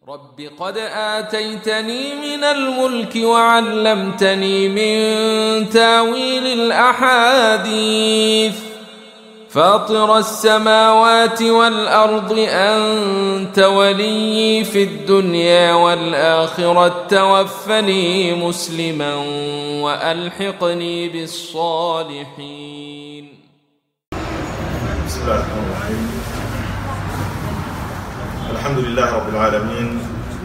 رب قد آتيتني من الملك وعلمتني من تاويل الأحاديث فاطر السماوات والأرض أنت ولي في الدنيا والآخرة توفني مسلما وألحقني بالصالحين بسم الله الرحمن الرحيم الحمد لله رب العالمين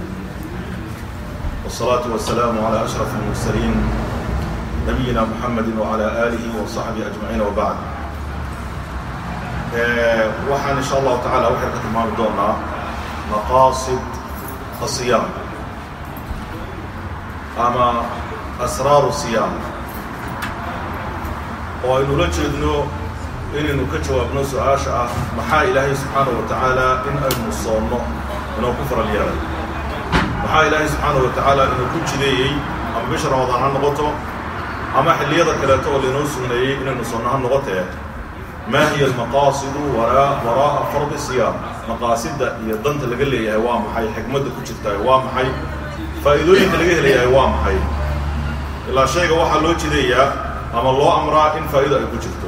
والصلاة والسلام على أشرف المرسلين نبينا محمد وعلى آله وصحبه أجمعين وبعد آه، waxaan in sha allahu tacaala waxaynu ka tilmaami doonaa maqaasid asiyaam ama asraaru siyaam oo aynu la jeedno inaynu ka jawaabno su-aasha ah maxaa ilaahay subxaanaه wa tacaala in aynu soonno inuu ku faral yeelay maxaa ilaahay subxaanaه wa tacaala inuu ku jideeyey ama bisha ramadaan ha noqoto ama xilliyada kaleeto oo lainoo sugneeyey inaynu soonno ha noqotee ma hiya almaqaasidu waraa'a fardi siyaam maqaasida iyo danta laga leeyahay waa maxay xikmadda ku jirtaay waa maxay faa'iidooyinka laga helayahay waa maxay ilaa shayga waxaa loo jideeyaa ama loo amraa in faa'ido ay ku jirto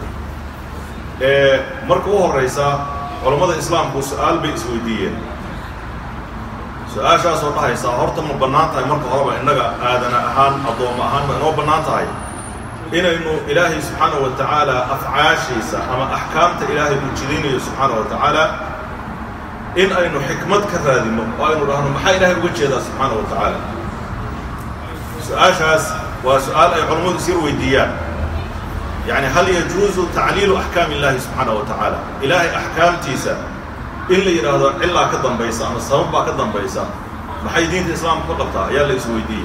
marka u horaysa culammada islaamku su-aal bay isweydiiyeen su-aashaasoo dhahaysaa horta ma bannaan tahay marka horeba innaga aadana ahaan addoommo ahaan ma inoo bannaan tahay inaynu ilaahay subxaanaه wa tacaala afcaashiisa ama axkaamta ilaahay uu jidaynayo subxaanaه wa tacaala in aynu xikmad ka raadinno oo aynu dhahno maxaa ilaahay uga jeedaa subxaanaه wa tacaala su-aashaas waa su-aal ay culammadu isir weydiiyaan yani hal yajuuzu tacliilu axkaam illahi subxaanaه wa tacaala ilaahay axkaamtiisa in la yidhaahdo cilaa ka dambaysa ama sabab baa ka dambaysa maxay diinta islaamka ka qabtaa ayaa la isweydiiyey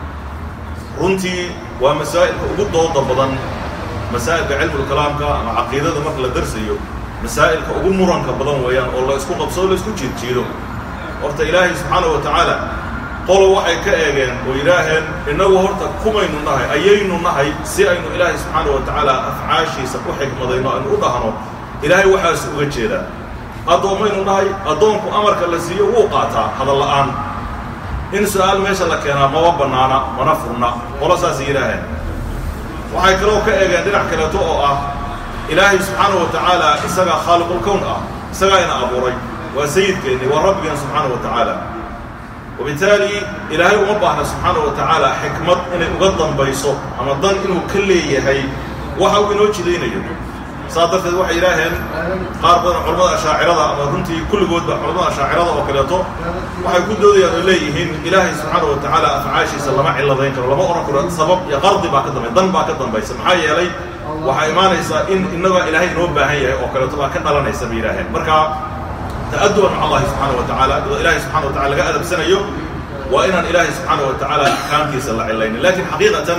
runtii waa masaa'ilka ugu dooda badan masaa'ilka cilmulkalaamka ama caqiidada marka la darsayo masaa'ilka ugu muranka badan weeyaan oo la isku qabsoo la isku jiirjiido horta ilaahay subxaanaه wa tacaala qolo waxay ka eegeen oo yidhaaheen innagu horta kumaynu nahay ayaynu nahay si aynu ilaahay subxaanaه wa tacaala afcaashiisa u xikmadayno aynu u dhahno ilaahay waxaas uga jeedaa addoommaynu nahay addoonku amarka la siiyo wuu qaataa hadal la'aan in su-aal meesha la keenaa maba bannaana mana furna qolo saasay yidhaaheen waxay kaloo ka eegeen dhinac kaleeto oo ah ilaahay subxaanaه wa tacaala isagaa khaaliqulkown ah isagaa ina abuuray waa sayidkeenni waa rabbigeen subxaanaه wa tacaala wabitaali ilaahay uma baahna subxaanaه wa tacaala xikmad inay uga dambayso ama dan inuu ka leeyahay waxa uu inoo jidaynayo saas darteed waxay yidhaaheen qaar badan culamada ashaacirada ama runtii kulligoodba culamada ashaacirada oo kaleeto waxay ku doodayaan oo leeyihiin ilaahay subxaana wa tacaala afcaashiisa lama cilladayn karo lama odhan karo sabab iyo qardi baa ka dambay dan baa ka dambaysa maxaa yeelay waxaa imaanaysaa in innagaa ilaahay inoo baahan yahay oo kaleeto baa ka dhalanaysa bay yidhaaheen marka ta'aduban maca allahi subxaana wa tacaala iyadoo ilaahay subxana wa tacala laga adabsanayo waa inaan ilaahay subxaana wa tacaala axkaamtiisa la cilaynin lakin xaqiiqatan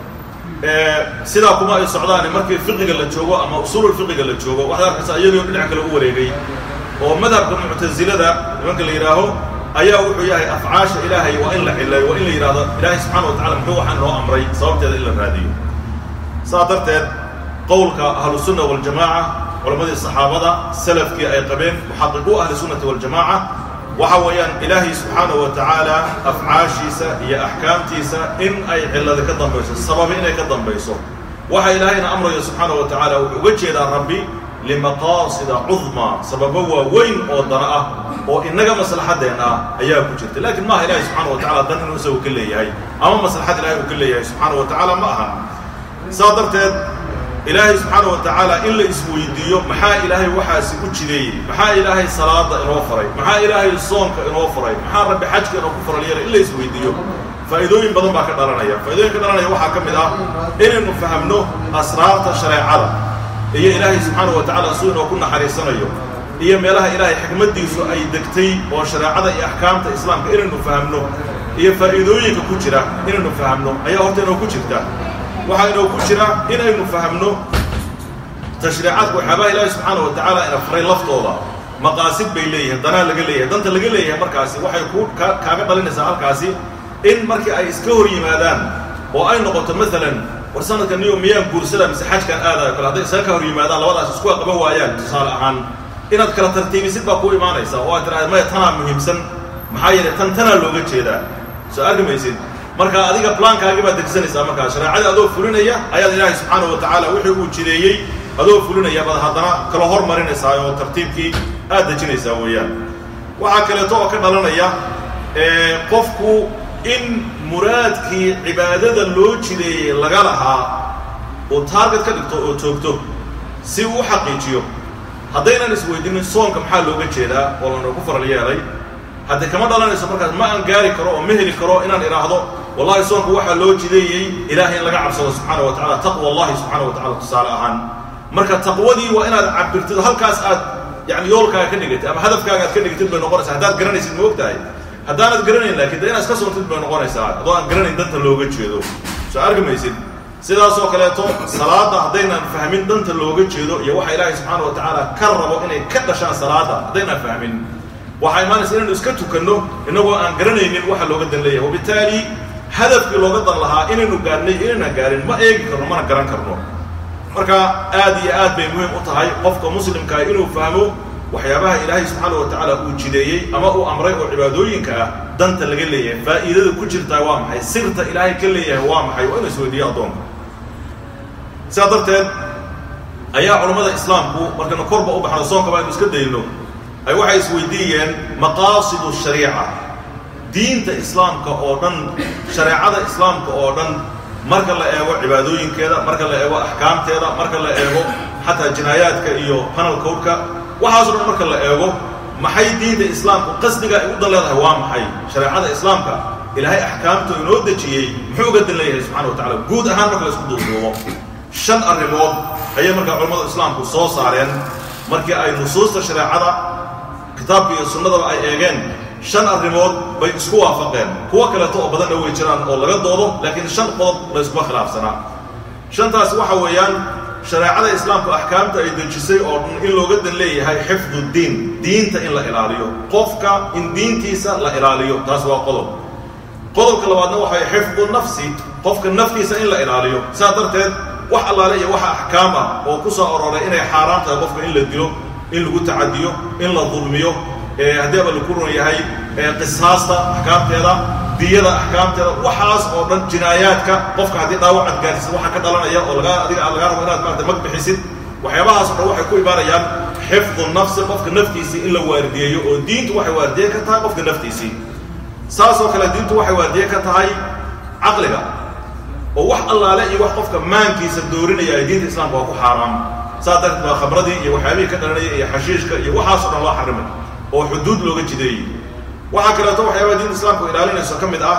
sidaa kuma ay socdaane markii fiqiga la joogo ama usuulul fiqiga la joogo waxaad arkaysaa iyagoo dhinac kale u wareegay oo madhabka muctasilada nimanka la yidhaaho ayaa wuxuu yahay afcaasha ilaahay waa in la cileeyo waa in la yidhahdo ilaahay subxaana wa tacala muxuu waxaan inoo amray sababteeda in la raadiyo saas darteed qowlka ahlusunna waljamaaca culammadii saxaabada salafkii ay qabeen muxaqiquu ahli sunnati waljamaaca waxa weeyaan ilaahay subxaanaه wa tacaala afcaashiisa iyo axkaamtiisa in ay cillada ka dambayso sababi inay ka dambayso waxa ilaahayna amrayo subxaanaه wa tacaala wuxuu uga jeedaa rabbi limaqaasida cudmaa sababo waaweyn oo dana ah oo innaga maslaxaddeenna ah ayaa ku jirta lakin maaha ilahay subxaana wa tacala dan inuu isagu ka leeyahay ama maslaxad ilahay uu ka leeyahay subxaana wa tacaala ma aha saas darteed ilaahay subxaana wa tacaala in la isweydiiyo maxaa ilaahay waxaasi u jideeyey maxaa ilaahay salaada inoo faray maxaa ilaahay soonka inoo faray maxaa rabbi xajka inoo ku faral yeelay in la isweydiiyo faa'iidooyin badan baa ka dhalanaya faa'iidooyin ka dhalanaya waxaa ka mid ah inaynu fahamno asraarta shareecada iyo ilaahay subxaana wa tacala suu inoo ku naxariisanayo iyo meelaha ilaahay xikmaddiisu ay degtay oo shareecada iyo axkaamta islaamka inaynu fahamno iyo faa'iidooyinka ku jira inaynu fahamno ayaa horta inoo ku jirta waxaa inoo ku jira inaynu fahamno tashriicaadka waxyaabaha ilaahay subxaana wa tacaala ina faray laftooda maqaasid bay leeyihiin danaa laga leeyahay danta laga leeyahay markaasi waxay ku kaaga dhalinaysaa halkaasi in markii ay iska hor yimaadaan oo ay noqoto maalan war sanadka niyo miyaan guursada mise xajkaan aadayo kale hadday isaga ka hor yimaadaan labadaas isku qaban waayaan tusaale ahaan inaad kala tartiibisid baa ku imaanaysa oo aad tidhahda maya tanaa muhiimsan maxaa yeelay tan tanaa looga jeedaa soo arki maysid marka adiga plaankaagii baad degsanaysaa markaa shareecadii adoo fulinaya ayaad ilaahay subxaanahu wa tacaala wixii uu jideeyey adoo fulinaya baad haddana kala hormarinaysaa oo tartiibkii aad dejinaysaa weeyaan waxaa kaleeto oo ka dhalanaya qofku in muraadkii cibaadada loo jideeyey laga lahaa uu taarget ka dhigto oo toogto si uu u xaqiijiyo haddaynan isweydinin soonka maxaa looga jeedaa oo lanagu faral yeelay haddii kama dhalanayso markaas ma aan gaari karo oo ma heli karo inaan idhaahdo wallahi soonku waxaa loo jideeyey ilaahay in laga cabsado subxaana wa tacala taqwa allahi subxaana wa tacala tusaale ahaan marka taqwadii waa inaad cabirtid halkaas aad yani yoolkaaga ka dhigatid ama hadafkaaga aad ka dhigatid bay noqonaysaa haddaad garanaysid ma og tahay haddaanad garanayn laakiin de inaad iska soontid bay noqonaysaa adoo aan garanayn danta looga jeedo soo arki maysid sidaasoo kaleeto salaada haddaynan fahmin danta looga jeedo iyo waxa ilaahay subxaana wa tacaala ka rabo inay ka dhashaan salaada haddaynaan fahmin waxaa imaanaysa inaynu iska tukanno innagoo aan garanaynin waxa looga dan leeyahay wabitaali hadafkii looga dan lahaa inaynu gaadhnay inaynaan gaarin ma eegi karno mana garan karno marka aad iyo aad bay muhiim u tahay qofka muslimkaa inuu fahmo waxyaabaha ilaahay subxaana wa tacaala uu jideeyey ama uu amray oo cibaadooyinka ah danta laga leeyahay faa'iidada ku jirtaa waa maxay sirta ilaahay ka leeyahay waa maxay waa inu isweydiiyo addoonka sidaa darteed ayaa culammada islaamku markaynu korba u baxno soonka baynu iska dayno ay waxay isweydiiyeen maqaasidu shariica diinta islaamka oo dhan shareecada islaamka oo dhan marka la eego cibaadooyinkeeda marka la eego axkaamteeda marka la eego xataa jinaayaadka iyo panal codka waxaaso dhan marka la eego maxay diinta islaamku qasdiga ay u dan leedahay waa maxay shareecada islaamka ilaahay axkaamtu inoo dejiyey muxuu uga dan leeyahay subxana wa tacala guud ahaan marka la isku duuduubo shan arrimood ayay markaa culamada islaamku soo saareen markii ay nusuusta shareecada kitaabka iyo sunnadaba ay eegeen shan arrimood bay isku waafaqeen kuwo kaleeto oo badanna way jiraan oo laga doodo laakiin shan qodob la iskuma khilaafsanaa shantaas waxa weeyaan shareecada islaamku axkaamta ay dejisay oo dhan in looga dan leeyahay xifdu diin diinta in la ilaaliyo qofka in diintiisa la ilaaliyo taas waa qodob qodobka labaadna waxay xifdu nafsi qofka naftiisa in la ilaaliyo saa darteed wax allaale iyo waxa axkaam ah oo ku soo aroray inay xaaraan tahay qofka in la dilo in lagu tacadiyo in la dulmiyo haddii aba laku ron yahay qisaasta axkaamteeda diyada axkaamteeda waxaas oo dhan jinaayaadka qofka haddii dhaawacad gaarsiid waxa ka dhalanaya oo laga adiga lagaa rabo inaad maarata mag bixisid waxyaabahaas o dhan waxay ku imaanayaan xifdu nafsi qofka naftiisii in la waardiyeeyo oo diintu waxay waardiye ka tahay qofka naftiisii saasoo kale diintu waxay waardiye ka tahay caqliga oo wax allaale iyo wax qofka maankiisa doorinaya ay diinta islaamka waa ku xaaraam saa darteed baa khamradii iyo waxyaabihii ka dhalanaya iyo xashiishka iyo waxaaso dhan loo xarimay oo xuduud looga jideeyey waxaa kaleeto waxyaabaha diinta islaamku ilaalinayso ka mid ah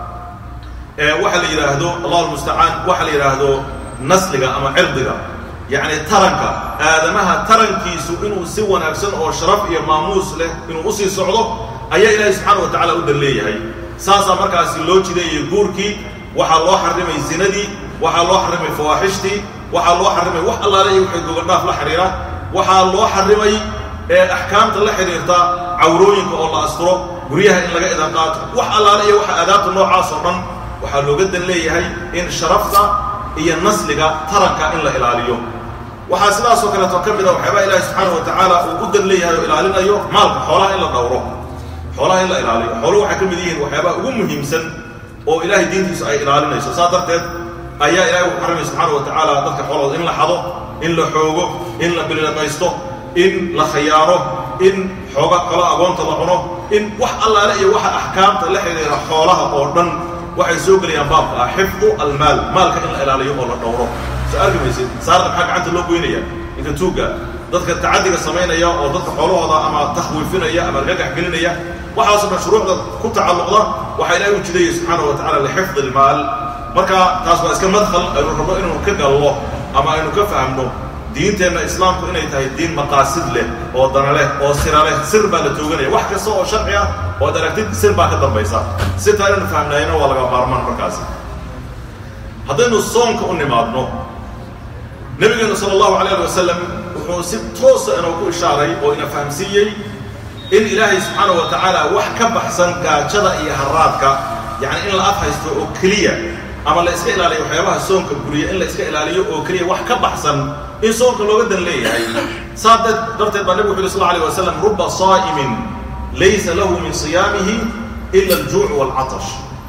waxa la yidhaahdo allahu almustacaan waxa la yidhaahdo nasliga ama cirdiga yacni taranka aadamaha tarankiisu inuu si wanaagsan oo sharaf iyo maamuus leh inuu usii socdo ayaa ilaahay subxaana wa tacala u dan leeyahay saasaa markaasi loo jideeyey guurkii waxaa loo xarimay zinadii waxaa loo xarimay fawaaxishtii waxaa loo xarimay wax allaale iyo waxay gobardhaaf la xidhiira waxaa loo xarimay axkaamta la xidhiirta cawrooyinka oo la asturo guryaha in laga idan qaato wax allaale iyo waxa aadaabta noocaas oo dhan waxaa looga dan leeyahay in sharafta iyo nasliga taranka in la ilaaliyo waxaa sidaasoo kaleeto ka mid a waxyaabaha ilaahi subxaana wa tacaala uu u dan leeyahay oo ilaalinayo maalka xoolaha in la dhowro xoolaha in la ilaaliyo xooluhu waxay ka mid yihiin waxyaabaha ugu muhiimsan oo ilaahay diintiisu ay ilaalinayso saas darteed ayaa ilahay uu xarimay subxaana wa tacaala dadka xoolahooda in la xado in la xoogo in la bililamaysto in la khayaano in xooga kalo agoonta la cuno in wax allaale iyo waxa axkaamta la xidhiira xoolaha oo dhan waxay soo gelayaan baabka ah xifdu almaal maalka in la ilaaliyo oo la dhowro soo arki maysid saarna maxaa gacanta loo goynaya ninka tuugga dadka tacadiga samaynaya oo dadka xoolahooda ama takhwiifinaya ama argagax gelinaya waxaasoo dhan shuruucda ku tacalluqda waxaa ilaahay u jidayay subxaana wa tacala lixifdi almaal marka taas waa iska madkhal aynu rabno inuu ka gallo ama aynu ka fahamno diinteenna islaamku inay tahay diin maqaasid leh oo dana leh oo sira leh sir baa la tooganaya wax kasta oo sharci ah oo ad aragtid sir baa ka dambaysa sirtaa inaynu fahamnaayna waa laga maarmaan markaasi haddaynu soonka u nimaadno nebigeenu sala allahu alayh ali wasalam wuxuu si toosa inoo ku ishaaray oo ina fahamsiiyey in ilaahay subxaana wa tacaala wax ka baxsan gaajada iyo haraadka yacni in la af haysto oo keliya ama la iska ilaaliyo waxyaabaha soonka guriya in la iska ilaaliyo oo keliya wax ka baxsan in soonka looga dan leeyahay saa darteed baa nebigu wuxu yhi sal alay wasalam ruba saa'imin laysa lahu min siyaamihi ila aljuuc waalcatash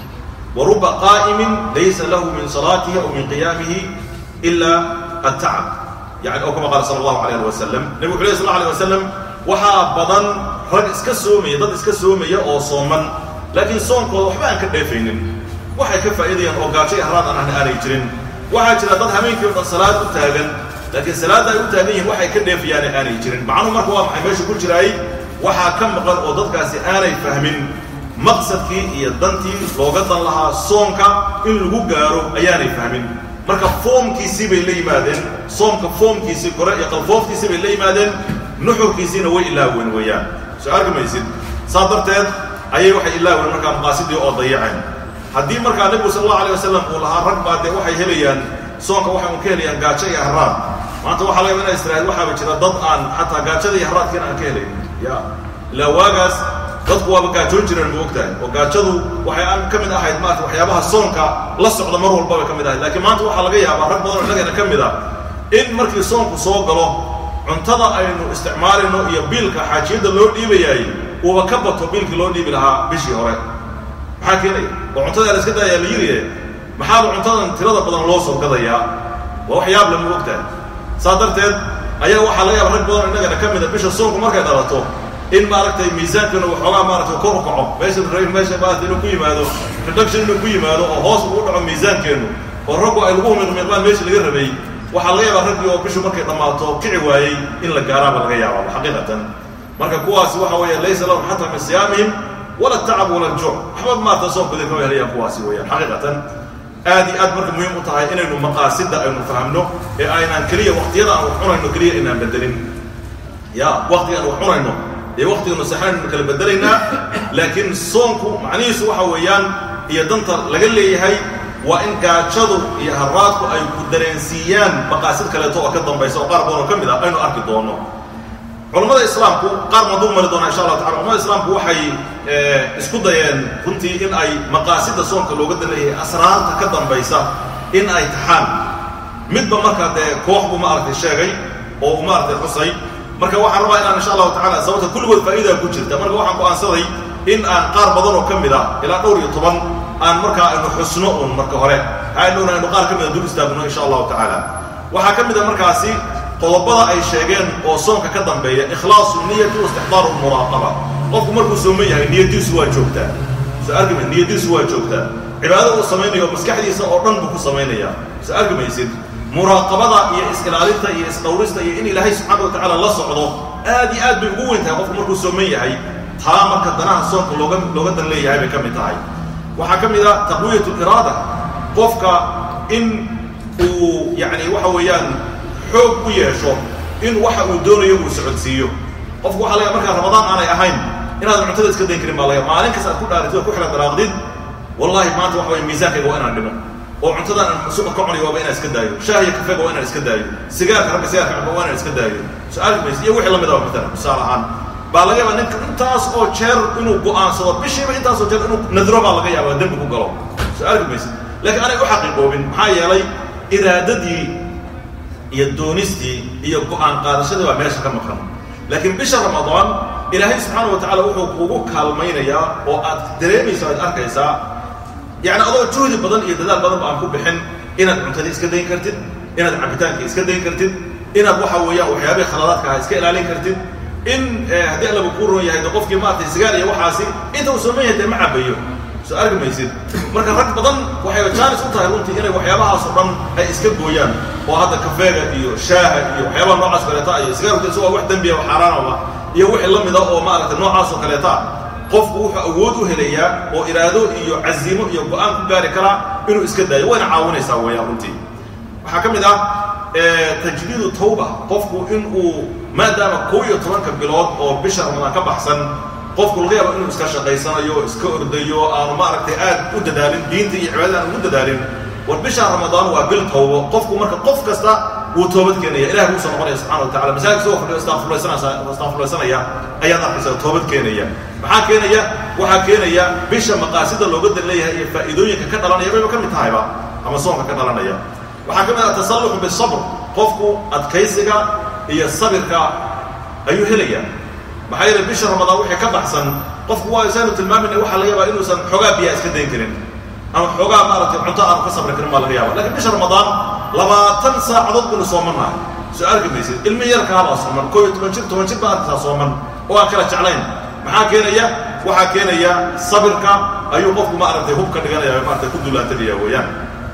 wa ruba qaa'imin laysa lahu min salaatihi aw min qiyaamihi ila altacab yani oo kama qaala sala allahu alayh ali wasalam nebigu wuxu ley sal alay wasalam waxaa badan rag iska soomaya dad iska soomaya oo sooman laakiin soonkooda waxba aan ka dheefaynin waxay ka faa'iidayaan oo gaajo iyo haraad aan ahna aanay jirin waxaa jira dad habeenkii o dhan salaad u taagan laakiin salaadda ay u taagan yihiin waxay ka dheefayaane aanay jirin macnuhu marka waa maxay meesha ku jiraay waxaa ka maqan oo dadkaasi aanay fahmin maqsadkii iyo dantii looga dan lahaa soonka in lagu gaaro ayaanay fahmin marka foomkiisii bay la yimaadeen soomka foomkiisii kore iyo qalfooftiisii bay la yimaadeen nuxurkiisiina way ilaaween weeyaan soo arki maysid saa darteed ayay waxay ilaaween markaa maqaasidii oo dayaceen haddii markaa nebigu sal allahu alay wasalam uu lahaa rag baa dee waxay helayaan soonka waxay un ka helayaan gaajo iyo haraad maanta waxaa laga ina israa'iil waxaaba jira dad aan xataa gaajada iyo haraadkiina aan ka helayn ya ilaa waagaas dadku waaba gaajoon jireen ma ogtahay oo gaajadu waxay aan ka mid ahayd maarata waxyaabaha soonka la socda mar walba bay ka mid ahayd laakiin maanta waxaa laga yaabaa rag badan oo innagana ka mid ah in markii soonku soo galo cuntada aynu isticmaalayno iyo biilka xaajiyadda loo dhiibayaay uuba ka bato biilkii loo dhiibi lahaa bishii hore maxaa keenaya oo cuntada la iska daayaa la yiriye maxaaba cuntadan tirada badan loo soo gadayaa waa wax yaab lama ogtahay saa darteed ayaa waxaa laga yaaba rag badan innagana ka mida bisha soonku markay dhalato in maaragtay miisaankeenu waxoogaa maaragtay kor u kaco meesha meesha maarata inuu ku yimaado reduction inuu ku yimaado oo hoos ugu dhaco miisaankeennu oo raggu ay lagu miqmiqmaan meesha laga rabay waxaa laga yaabaa raggii oo bishu markay dhammaato kici waayey in la gaaraaba laga yaabaa xaqiiqatan marka kuwaasi waxa weeye laysa lahum xataa min siyaamihim wala tacab wala aljuuc waxba maarata soonkoodii kama helayaan kuwaasi weeyaan xaqiiqatan aad iyo aad marka muhiim u tahay inaynu maqaasida aynu fahamno ee aynaan keliya waqtiyada aan wax cunayno keliya inaan bedelin ya waqtiga aan wax cunayno ee waqtiganu saxanaynu kala bedelaynaa laakiin soonku macnihiisu waxa weeyaan iyo danta laga leeyahay waa in gaajadu iyo haraadku ay ku dareensiiyaan maqaasid kaleeto oo ka dambaysa oo qaar badan oo ka mid ah aynu arki doono culammada islaamku qaar baan dul mari doonaa insha allah tacala culamada islaamku waxay isku dayeen runtii in ay maqaasida soonka looga daleeyahay asraarta ka dambaysa in ay taxaan midba markaa dee koox buu maaragtay sheegay oo uu maaragtay xusay marka waxaan rabaa inaan insha allahu tacala sababta kulligood faa'iidaa ku jirta marka waxaan go'aansaday in aan qaar badan oo ka mid ah ilaa dhowr iyo toban aan markaa aynu xusno un marka hore aynuuna aynu qaar ka mida dul istaagno insha allahu tacaala waxaa ka mid a markaasi qodobada ay sheegeen oo soonka ka dambeeya ikhlaasu niyati wa istixdaaru lmuraaqaba qofku markuu sooman yahay niyadiisu waa joogtaa soo argima niyadiisu waa joogtaa cibaadada uu samaynayo maskaxdiisa oo dhan buu ku samaynaya soo argi maysid muraaqabada iyo is-ilaalinta iyo isdhowrista iyo in ilaahay subxaana wa tacaala la socdo aad iyo aad bay ugu weyn tahay qofku markuu sooman yahay taa marka danaha soonka looga looga dan leeyahay bay ka mid tahay waxaa ka mid ah taqwiyat iraada qofka in uu yacni waxa weeyaan xoog u yeesho in waxa uu doonayo uu socodsiiyo qofku waxa laga markaa ramadaan aanay ahayn inaadan cuntada iska dayn karin baa laga maalin kasta aad ku dhaaritid oo ku xila daraaqdid wallahi maanta waxa weye miisaankayga waa inaan dhimo oo cuntadan aan suqa ka cunayo waaba inaan iska daayo shaahiya kafeega waa inaan iska daayo sigaarka ragga sigaarka caba waa inaan iska daayo su-aal maysa iyo wixii lamid ah matalan tusaale ahaan baa laga yaabaa ninka intaas oo jeer inuu go'aansado bishiiba intaas oo jeer inuu nadro baa laga yaabaa dembi ku galo su-aal maysa laakiin anay u xaqiiqoobin maxaa yeelay iraadadii iyo doonistii iyo go'aan qaadashadii baa meesha ka maqan laakiin bisha ramadaan ilaahay subxaana wa tacala wuxuu kugu kaalmaynayaa oo aad dareemaysa aad arkaysaa yacni adoo juhdi badan iyo dadaal badan ba aan ku bixin inaad cuntadii iska dayn kartid inaad cabitaankii iska dayn kartid inaad waxa weeyaan waxyaabihii khaladaadka aha iska ilaalin kartid in haddii allaba kuu roon yahay de qofkii maaragtay sigaar iyo waxaasi inta uu sooman yahay dee ma cabayo soo argi maysid marka rag badan waxay jaanis u tahay runtii inay waxyaabahaas oo dhan ay iska gooyaan oo hadda kafeega iyo shaaha iyo waxyaabaha noocaas kaleeta iyo sigaarku isagoo wax dembiya oo xaaraanaba iyo wixii la mida oo maaragtay noocaas oo kaleeta qofku wuxuu awood u helayaa oo iraado iyo caziimo iyo go-aan ku gaari karaa inuu iska daayo wayna caawinaysaa weeyaan runtii waxaa ka mid ah tajdiidu tawba qofku in uu maadaama kow iyo tobanka bilood oo bisha ramadaan ka baxsan qofku laga yaabo inuu iska shaqaysanayo iska ordayo aanu maaragtay aad u dadaalin diinta iyo cibaadada aan ugu dadaalin war bisha ramadaan waa bil tawbo qofku marka qof kasta wuu toobad keenaya ilahi buu soo noqonaya subxana wa tacala masaajid isagoo fadhiyo istaafurlaysanaya ayaad arkaysa toobad keenaya maxaa keenaya waxaa keenaya bisha maqaasida looga dan leeyahay iyo faa'iidooyinka ka dhalanaya bayba ka mid tahayba ama soonka ka dhalanaya waxaa ka mid ah tasalluxu bisabr qofku adkaysiga iyo sabirka ayuu helayaa maxaa yeele bisha ramadaan wixii ka baxsan qofku waa isaanu tilmaamayna waxaa laga yaabaa inuusan xoogaa biyaa iska dayn karin ama xoogaa maaragtay cunto aanu ka sabri karin baa laga yaaba lakiin bisha ramadaan labaatan saacadood binu soomannahay soo arki maysid ilmi yarkaabaa sooman koo iyo toban jir toban jir baa arkaysaa sooman oo aan kala jeclayn maxaa keenaya waxaa keenaya sabirka ayuu qofku maaragtay hubka dhiganaya maaragtay ku duulaantanaya weeyaan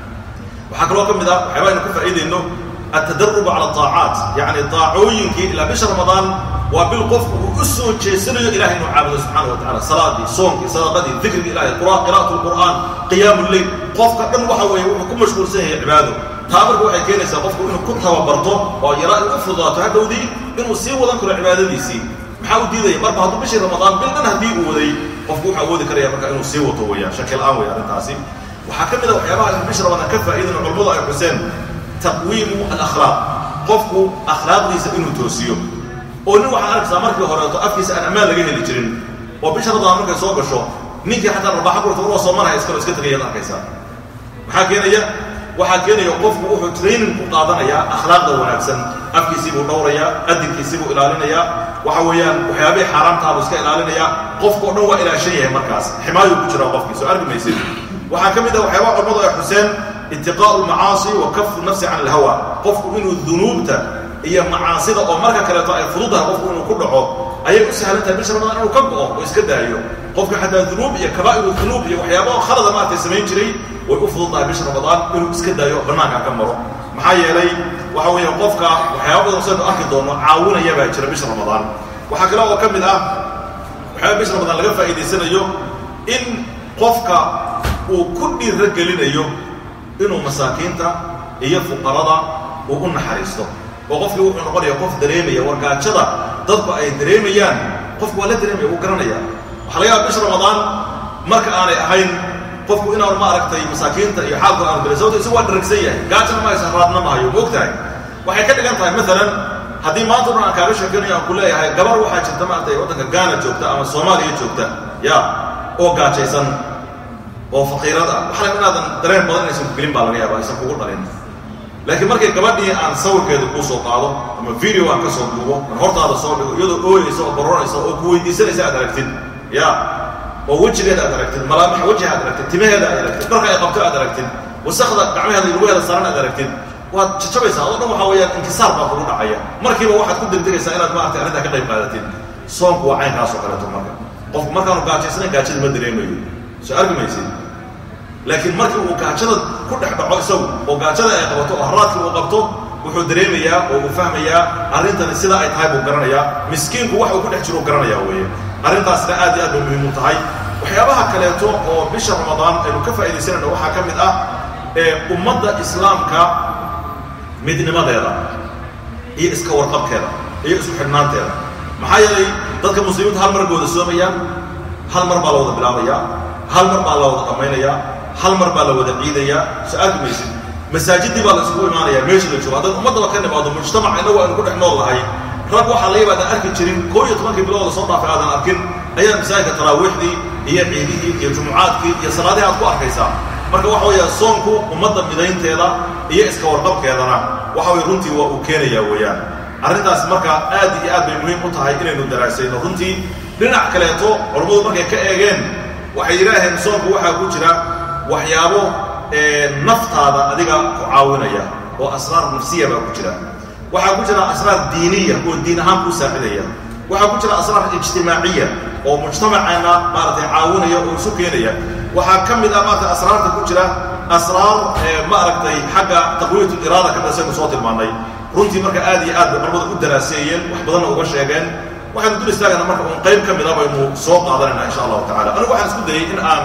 waxaa kaloo ka mid ah waxyaaba aynu ka faa'iidayno altadarubu cala ataacaat yacni daacooyinkii ilaa bisha ramadaan waa bil qofku uu u soo jeesanayo ilahay inuu caabudo subxaana wa tacala salaadii soonkii sadaqadii dikriga ilahay qira'atu lqur'aan qiyaamu lleyl qofka dhan waxa weeye wuxuu ku mashquulsan yahay cibaado taa marka waxay keenaysaa qofku inuu ku tababarto oo yara u fududaato hadhowdii inuu sii wadan karo cibaadadiisii maxaa u diidaya marba hadduu bishii ramadaan bil dhan haddii uu waday qofku wuxuu awoodi karaya marka inuu sii wato weeyaan shaki la-aan wey arrintaasi waxaa ka mid a waxyaabaha in bisha ramadaan ka faa'iidana culimmadu ay xuseen taqwiimu alakhlaaq qofku akhlaaqdiisa inuu toosiyo oo nin waxaa arkaysaa markii horeeto afkiisa aan ammaan laga heli jirin oo bisha ramadaan markay soo gasho ninkii xataa rabaaxa gurta uroo soomanaya iskalo iska tegayaad arkaysaa maxaa keenaya waxaa keenaya qofku wuxuu training ku qaadanayaa akhlaaqda wanaagsan afkiisii buu dhowrayaa adinkiisii buu ilaalinayaa waxa weeyaan waxyaabihii xaaraamtaabuu iska ilaalinayaa qofka o dhan waa ilaashan yahay markaas ximaayuu ku jiraa qofkii soo arki maysid waxaa ka mid ah waxyaabaha culimmadu ay xuseen itiqaa'u almacaasi wa kafu nafsi can alhawa qofku inuu dunuubta iyo macaasida oo marka kaleeto ay fududahay qofku inuu ku dhaco ayay u sahlan tahay bisha ramadaan inuu ka go'o oo iska daayo qofka xataa dunuub iyo kabaa'iru dunuub iyo waxyaabaa khalada maartay samayn jiray way u fududahay bisha ramadaan inuu iska daayo oo bannaanka ka maro maxaa yeelay waxa weeye qofka waxyaaba badan saynu arki doono caawinaya baa jira bisha ramadaan waxaa kale oo ka mid ah waxyaaba bisha ramadaan laga faa'iidaysanayo in qofka uu ku dhiiro gelinayo inuu masaakiinta iyo fuqarada uu u naxariisto oo qofkii wuxuu noqonaya qof dareemaya wargaajada dadku ay dareemayaan qofku waa la dareemaya wuu garanaya waxaa laga yaaba bisha ramadaan marka aanay ahayn qofku inaanu maaragtay masaakiinta iyo xaalku aanu dareyn sababto isagu waa dharagsan yahay gaajana ma haysan raadna mahayo ma og tahay waxay ka dhigan tahay maalan haddii maanta o dhan aan kaaga sheekanayo aan ku leeyahay gabar waxaa jirta maaragtay waddanka gaana joogta ama soomaaliya joogta ya oo gaajaysan oo faqiirad ah waxa laga inaadan dareen badan inaysan ku gelin baa laga yaaba aysan kugu dhalin laakiin markay gabadhii aan sawirkeeda kuu soo qaado ama video aan ka soo duubo aan hortaada soo dhigo iyadoo ooyeysa oo baroonaysa oo ku weydiisanaysa aad aragtid ya oo wejigeeda aad aragtid malaamaxa wejiha aad aragtid timaheeda aad aragtid dharka ay qabto aad aragtid wasakda gacmaheeda iyo lugaheeda saaran aad aragtid waad jajabaysaa adoo dhan waxaa weeyaan inkisaar baa kugu dhacaya markiiba waxaad ku degdegaysaa inaad maaragtay arrintaa ka qayb qaadatid soonku waa caynkaas oo kaleeto marka qofku markaanu gaajaysanayn gaajada ma dareemayo soo arki maysid laakiin markii uu gaajada ku dhex dhaco isagu oo gaajada ay qabato oo haraadkii uu qabto wuxuu dareemayaa oo uu fahmayaa arrintani sida ay tahay buu garanayaa miskiinku wax uu ku dhex jiro u garanayaa weeye arrintaasna aad iyo aad bay muhiim u tahay waxyaabaha kaleeto oo bisha ramadaan aynu ka faa'iidaysanayno waxaa ka mid ah ee ummadda islaamka midnimadeeda iyo iska warqabkeeda iyo isku xidhnaanteeda maxaa yeelay dadka muslimiinta hal mar gooda soomayaan hal mar baa la wada bilaabayaa hal mar baa la wada dhammaynayaa hal mar baa la wada ciidayaa soo arki maysid masaajidii baa la isugu imaanayaa meeshii la joogo haddaan ummaddaba ka nimaado mujtamaca innagu aynu ku dhex nool lahay rag waxaa laga yaaba adaan arki jirin koo iyo tobankii bilood la soo dhaafay aadan arkin ayaa masaajidka taraawiixdii iyo ciidihii iyo jumucaadkii iyo salaadihii aad ku arkaysaa marka waxa weeya soonku ummadda midaynteeda iyo iska warqabkeedana waxa weye runtii waa uu keenayaa weeyaan arrintaas marka aad iyo aad bay muhiim u tahay inaynu daraasayno runtii dhinac kaleeto culammadu markay ka eegeen waxay yidhaaheen soonku waxaa ku jira waxyaabo naftaada adiga ku caawinaya oo asraar nafsiya baa ku jira waxaa ku jira asraar diiniya oo diin ahaan kuu saacidaya waxaa ku jira asraar ijtimaaciya oo mujtamaceenna maaragtay caawinaya oo isu keenaya waxaa ka mid ah maaragtay asraarta ku jira asraar maaragtay xagga taqwiyat iraada ka mid saynu soo tilmaannay runtii marka aad iyo aad bay culamada u daraaseeyeen wax badanna uga sheegeen waxaynu dul istaagana marka uun qayb ka mida baynu soo qaadanayna insha allahu tacala anigu waxaan isku dayay in aan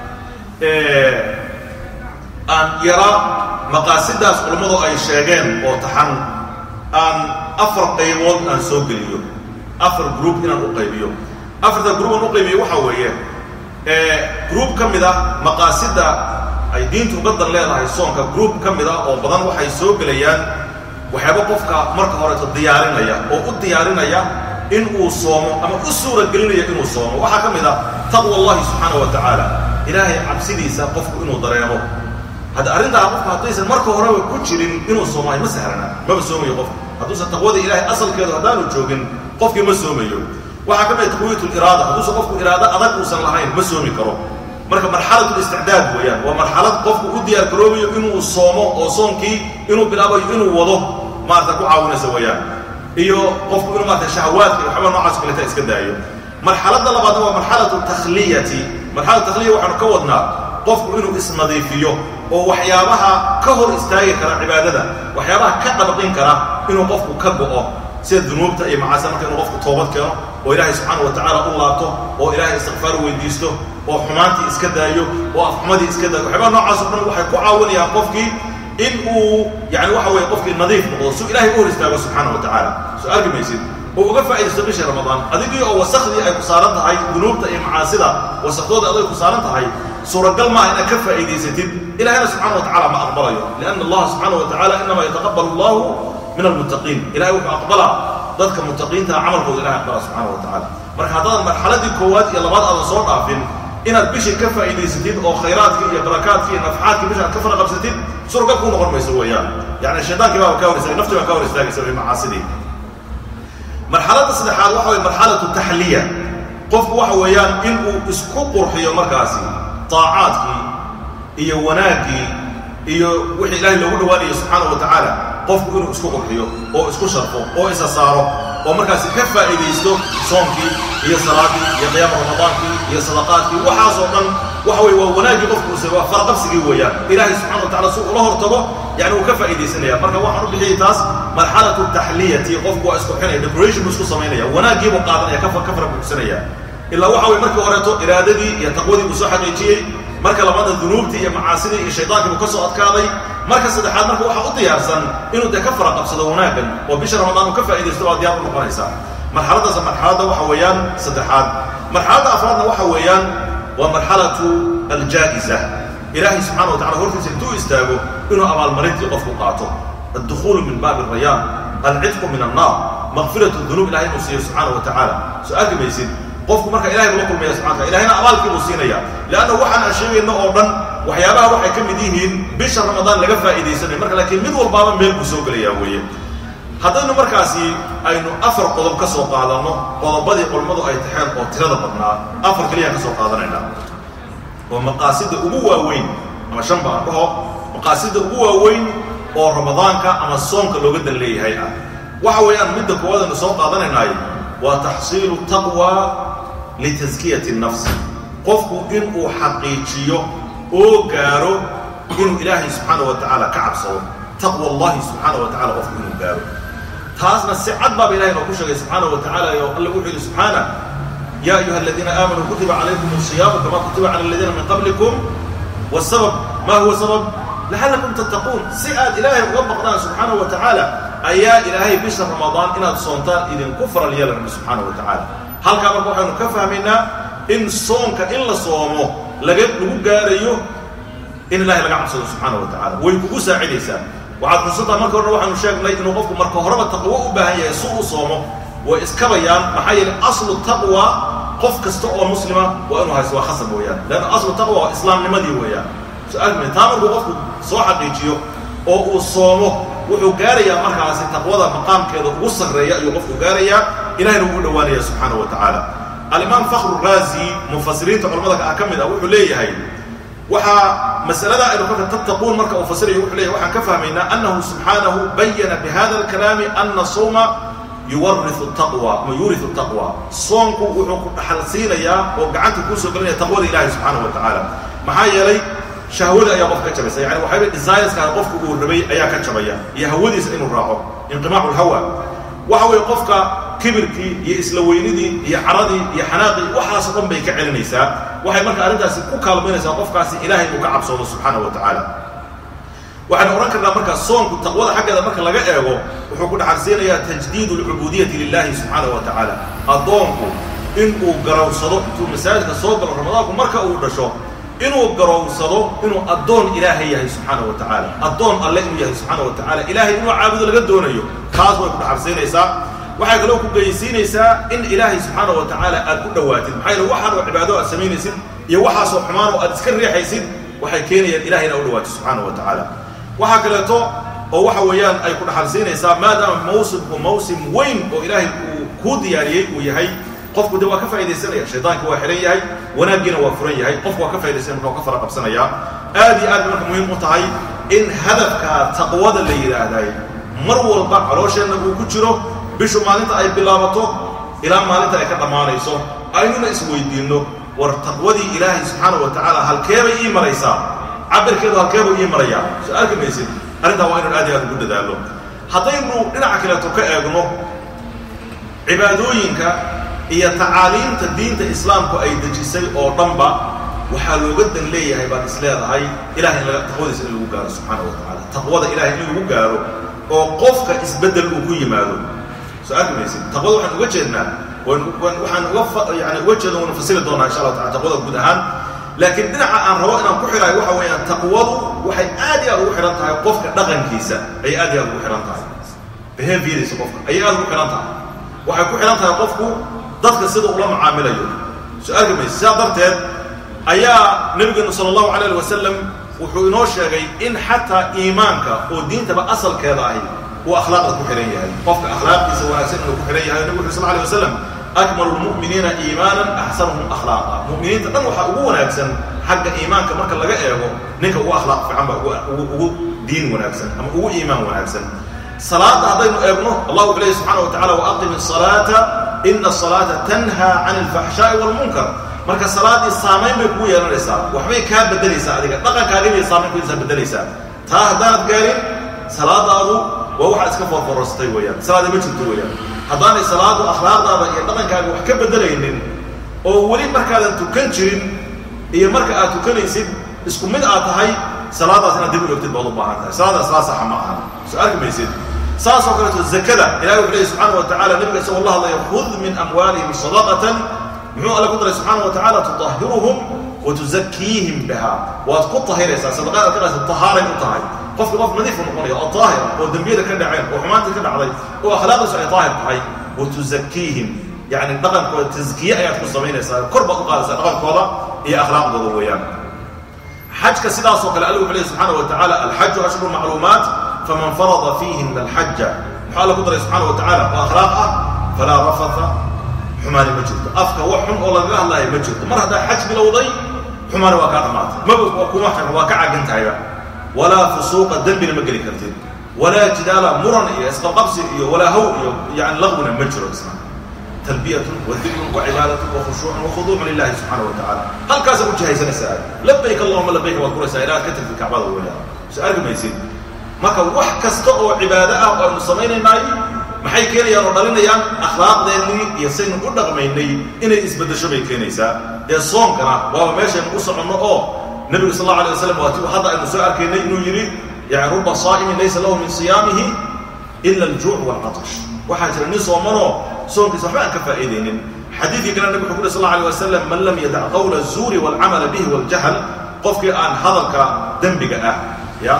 aan yara maqaasidaas culammadu ay sheegeen oo taxan aan afar qaybood aan soo geliyo afar group inaan u qaybiyo afarta group aan u qaybiyo waxaa weeye group ka mid ah maqaasida ay diintu ugadan leedahay soonka group ka mid ah oo badan waxay soo gelayaan waxyaaba qofka marka horeeto diyaarinaya oo u diyaarinaya in uu soomo ama u suura gelinaya inuu soomo waxaa ka mid ah taqwa allahi subxaana wa tacaala ilaahay cabsidiisa qofku inuu dareemo hadda arrintaa qofka haddaysan marka horeba ku jirin inuu soomayo ma sahlana maba soomayo qofka hadduusan taqwada ilaahay asalkeedu haddaanu joogin qofkii ma soomayo waxaa ka mid taqwiyat liraada hadduusan qofku iraado adag uusan lahayn ma soomi karo marka marxalat listicdaad weeyaan waa marxalad qofku u diyaar garoobayo inuu soomo oo soonkii inuu bilaabayo inuu wado maarata ku caawinaysa weeyaan iyo qofku inuu maarata shahawaadka iyo waxba noocaas kaleta iska daayo marxaladda labaadna waa marxalatu takhliyati marxalatu takhliya waxaanu ka wadnaa qofku inuu isnadiifiyo oo waxyaabaha ka hor istaagi kara cibaadada waxyaabaha ka dhabaqin kara inuu qofku ka go'o sida dunuubta iyo macaasida marka inuu qofku toobad keeno oo ilaahay subxaana wa tacaala u laabto oo ilaahay istikfaar weydiisto oo xumaantii iska daayo oo afxumadii iska daayo waxyaabaha noocaas o dhan waxay ku caawinayaan qofkii in uu yani waxa weye qofkii nadiif noqdo su ilahay u hor istaago subxaana wa tacaala soo arki maysid oo uga faaidaysto bishii ramadaan adigii oo wasakdii ay ku saaran tahay dunuubta iyo macaasida wasakdooda aday ku saaran tahay suuragal maaha inaad ka faa'iidaysatid ilahayna subxana wa tacala ma aqbalayo lianna allaha subxaana wa tacala inama yataqabal allahu min almuttaqiin ilahay wuxuu aqbalaa dadka muttaqiintaha camalkooda ilahay aqbala subxana wa tacala marka haddaadan marxaladii koowaad iyo labaad aadan soo dhaafin inaad bishii ka faa'iidaysatid oo khayraadkii iyo barakaadkii iyo nafxaadkii bisha aad ka fara qabsatid suuragal kuu noqon mayso weeyaan yani shaydaankii baa ka hor istaagay naftii baa ka hor istaagaysa way macaasidii marxaladda saddexaad waxa weye marxalatu taxliya qofku waxa weeyaan inuu isku qurxiyo markaasi طaacaadkii iyo wanaaggii iyo wixii ilaahay loogu dhawaanayo subxaana wa tacaala qofku inuu isku qurxiyo oo isku sharfo oo isa saaro oo markaasi ka faa'iidaysto soonkii iyo salaadii iyo qiyaama ramadaankii iyo sadaqaadkii waxaasoo dhan waxa weye waa wanaaggii qofku use waa faraqabsigii weeyaan ilaahay subxana wa tacala si ula hortago yani uu ka faa'iidaysanaya marka waxaan u bixiyay taas marxalatu taxliyati qofku waa isqurxinaya decoration buu isku samaynaya wanaaggiibuu qaadanaya ka ka fara buugsanaya ilaa waxa weye markii horeeto iraadadii iyo taqwadii buu soo xaqiijiyey marka labaadna dunuubtii iyo macaasidii iyo shaydaankii buu ka soo adkaaday marka saddexaad marka waxaa u diyaarsan inuu dee ka fara qabsado wanaaggan oo bisha ramadaan uu ka faa'iidaysto baa diyaar u noqonaysaa marxaladdaas marxaladda waxa weeyaan saddexaad marxaladda afraadna waxa weeyaan waa marxalatu aljaa'isa ilaahay subxana wa tacala hortiisa intuu istaago inuu abaalmarintii qofku qaato addukhulu min baabi rayaan alcidqu min annaar makfiratu dunuub ilahay inuu siiyo subxaana wa tacaala soo arki maysid qofku marka ilahay buu la kulmaya subxana wataala ilahayna abaalkii buu siinaya leanna waxaan aan sheegayno oo dhan waxyaabaha waxay ka mid yihiin bisha ramadaan laga faa'iidaysanayo marka laakiin mid walbaaba meel buu soo gelayaa weeye haddaynu markaasi aynu afar qodob ka soo qaadanno qodobadii culimmadu ay taxeen oo tirada badnaa afar keliyaan ka soo qaadanaynaa oo maqaasida ugu waaweyn ama shan baan dhaho maqaasida ugu waaweyn oo ramadaanka ama soonka looga dan leeyahay ah waxa weeyaan midda koowaad aynu soo qaadanaynaay waa taxsiilu taqwa litaskiyati nafsi qofku inuu xaqiijiyo oo gaaro inuu ilaahay subxaana wa tacaala ka cabsado taqwa allahi subxaana wa tacala qofku inuu gaaro taasna si cad baaba ilahay noo ku sheegay subxaana wa tacala oo alle wuxuu yidhi subxaana ya ayuha aladiina aamanuu kutiba calaykum asiyaamu kama kutiba cala aladiina min qablikum wasabab ma huwa sabab lacallakum tattaquun si aad ilaahay uga baqdaan subxaana wa tacaala ayaa ilaahay bisha ramadaan inaad soontaan idinku faral yeela rabbi subxaana wa tacaala halkaa marka waxaynu ka fahmaynaa in soonka in la soomo laga lagu gaarayo in ilahay laga cabsado subxaana wa tacala way kugu saacidaysaa waxaad xusantaa marka horena waxaanu sheegnay inuu qofku marka horeba taqwo u baahan yahay si uu soomo way iskabayaan maxaa yeelay aslu taqwa qof kasta oo muslima waa inuu haysto waa khasab weeyaan leanna aslu taqwa waa islaamnimadii weeyaan su-aalma taa markuu qofku soo xaqiijiyo oo uu soomo wuxuu gaarayaa markaasi taqwada maqaamkeeda ugu sarreeya ayuu qofku gaarayaa ilahayna ugu dhowaanaya subxaana wa tacaala alimaam fakhru raazi mufasiriinta culamada ah ka mid ah wuxuu leeyahay waxaa masalada aynu ka tattaquun marka uu fasirayo wuxuu leeyahay waxaan ka fahmaynaa annahu subxaanahu bayana bihada alkalaami ana sawma yuwariu taqwa ama yuuriu taqwa soonku wuxuu ku dhaxal siinayaa oo gacanta kuu soo gelinaya taqwada ilahi subxaana wa tacaala maxaa yeelay shahwada ayaa qof ka jabaysa yani waxayba desirska qofku uu rabay ayaa ka jabaya iyo hawadiisa inuu raaco inqimaacu lhawa waxa weeye qofka kibirkii iyo isla weynidii iyo caradii iyo xanaaqii waxaasoo dhan bay ka celinaysaa waxay marka arrintaasi ku kaalmaynaysaa qofkaasi ilaahay uu ka cabsoodo subxaana wa tacaala waxaynu odhan karnaa markaa soonku taqwada xaggeeda marka laga eego wuxuu ku dhaxalsiinayaa tajdiid alcubuudiyati lilahi subxaana wa tacaala addoonku inuu garowsado intuu masaajidka soo galo ramadaanku marka uu dhasho inuu garowsado inuu addoon ilaahay yahay subxaana wa tacaala addoon alle inuu yahay subxaana wa tacaala ilaahay inuu caabudo laga doonayo taas way ku dhaxalsiinaysaa waxay kaloo ku geysiinaysaa in ilaahay subxaana wa tacaala aad ku dhowaatid maxaa yeele waxaan oo cibaado aad samaynaysid iyo waxaasoo xumaan oo aad iska riixaysid waxay keenayaan ilahay inaad u dhawaatid subxaana wa tacaala waxaa kaleeto oo waxa weeyaan ay ku dhaxalsiinaysaa maadaama mawsimku mawsim weyn oo ilaahay uu kuu diyaariyey uu yahay qofku de waa ka faa'idaysanaya shaydaanka waa xihan yahay wanaaggiina waa furan yahay qofku waa ka faa'idaysanaya marka waa ka fara qabsanayaa aad iyo aad marka muhiim u tahay in hadafka taqwada la yidhaahday mar walba caloosheenna uu ku jiro bishu maalinta ay bilaabato ilaa maalinta ay ka dhammaanayso aynuna isweydiinno war taqwadii ilaahay subxaana wa tacaala halkeebay ii maraysaa cabirkeedu halkeebuu ii marayaa soo arki maysid arrintaa waa inaan aad iyo aad ugu dadaallo haddaynu dhinaca kaleeto ka eegno cibaadooyinka iyo tacaaliimta diinta islaamku ay dejisay oo dhanba waxaa looga dan leeyahay baad is leedahay ilahay in laga taqwadiisa in lagu gaaro subxaana wa tacaala taqwada ilahay in lagu gaaro oo qofka isbeddel uu ku yimaado soo arki maysid taqwada waxaan uga jeednaa waxaan uga yani uga jeedna waynu fasiri doonaa insha allah taala taqwada guud ahaan laakiin dhinaca aan rabo inaan ku xidhayo waxa weeyaan taqwadu waxay aad iyo aad ugu xidhan tahay qofka dhaqankiisa ayay aad iyo aad ugu xidhan tahay behaviordiisa qofka ayay aad ugu xidhan tahay waxay ku xidhan tahay qofku dadka sida ula macaamilayo soo arki maysid sidaa darteed ayaa nebigeenu sala allahu calayh ali wasalam wuxuu inoo sheegay in xataa iimaanka oo diintaba asalkeeda ahi uu akhlaaqda ku xidhan yahay qofka akhlaaqdiisa wanaagsan inuu ku xidhan yahay nebigu wuxu sal alay wasalam akmalu lmu'miniina iimaanan axsanuhum akhlaaqa mu'miniinta dhan waxaa ugu wanaagsan xagga iimaanka marka laga eego ninka ugu akhlaaq fiican baa ugu diin wanaagsan ama ugu iimaan wanaagsan salaada haddaynu eegno allah wuxuu leeyahy subxana wa tacala waaqim الsalaata ina الsalaata tanhaa can اlfaxshaaءi wاlmunkar marka salaaddii saamayn bay kugu yeelanaysaa waxbay kaa bedelaysaa adiga dhaqankaagii bay saamayn kuysaa bedelaysaa taa haddaanad gaarin salaadaadu waa waxaad iska forforostay weeyaan salaada ma jirto weeyaan haddaanay salaadu akhlaaqdaada iyo dhaqankaaga wax ka bedelaynin oo weli markaadan tukan jirin iyo marka aad tukanaysid isku mid aad tahay salaadaas inaad dib u egtid baad u baahan tahay salaadaas laa saxa ma aha soo arki maysid saas oo kaleeto zakada ilahi wuxuu leeyahy subxaana wa tacala nabiga isagoo la hadlaya khud min amwaalihim sadaqatan muxuu alle ku daray subxaana wa tacala tuطahiruhum wa tuzakiihim biha waad ku tahiraysaa sadaqaad aad ka qaysa tahaaray u tahay qofka qof nadiifu noqonaya oo daahir oo dembiyada ka dhaceen oo xumaantii ka dhacday oo akhlaaqdiisu ay daahir tahay wa tuzakiihim yani dhaqankooda taskiye ayaad ku samaynaysaa kor baad u qaadaysaa dhaqankooda iyo akhlaaqdooda weeyaan xajka sidaasoo kale alla wuxuu leeyahy subxaana wa tacala alxaju ashhuru macluumaat faman farada fiihina alxaja muxuu alla ku daray subxaana wa tacala oo akhlaaq ah falaa rafatha xumaani ma jirto afka wax xun oo lagaga hadlaayo ma jirto mar haddaa xaj bilowday xumaani waa kaa dhammaatay maba kuma xirna waa ka cagan tahayba walaa fusuuqa dembina ma geli kartid walaa jidaala muran iyo isqabqabsi iyo walaa haw iyo yani laqwina ma jiro isna talbiyatun wa dikrun wa cibaadatun wa khushuucun wa khuduucun lilahi subxaana wa tacala halkaasaa u jihaysanaysaa labayk allahuma labayk waad kuraysaa ilaa aad ka tagtid kacbada weeyaan soo arki maysid marka wax kasta oo cibaado ah oo aynu samaynaynaay maxay keenayaan oo dhalinayaan akhlaaqdeennii iyo saynu u dhaqmaynay inay isbeddesho bay keenaysaa dee soonkana waaba meeshaynu u soconno oo nebigu sal alla alay waslam waa ti hadda aynu soo arkaynay inuu yidhi yani ruba saa'imin laysa lahu min siyaamihi ila aljuuc waalcatash waxaa jira nin soomanoo soonkiisa waxba aan ka faa'iidaynin xadiidkii kale nabig wuxu ku uri sal alla alay wasalam man lam yadac qawla azuuri waalcamala bihi waaljahl qofkii aan hadalka dembiga ah ya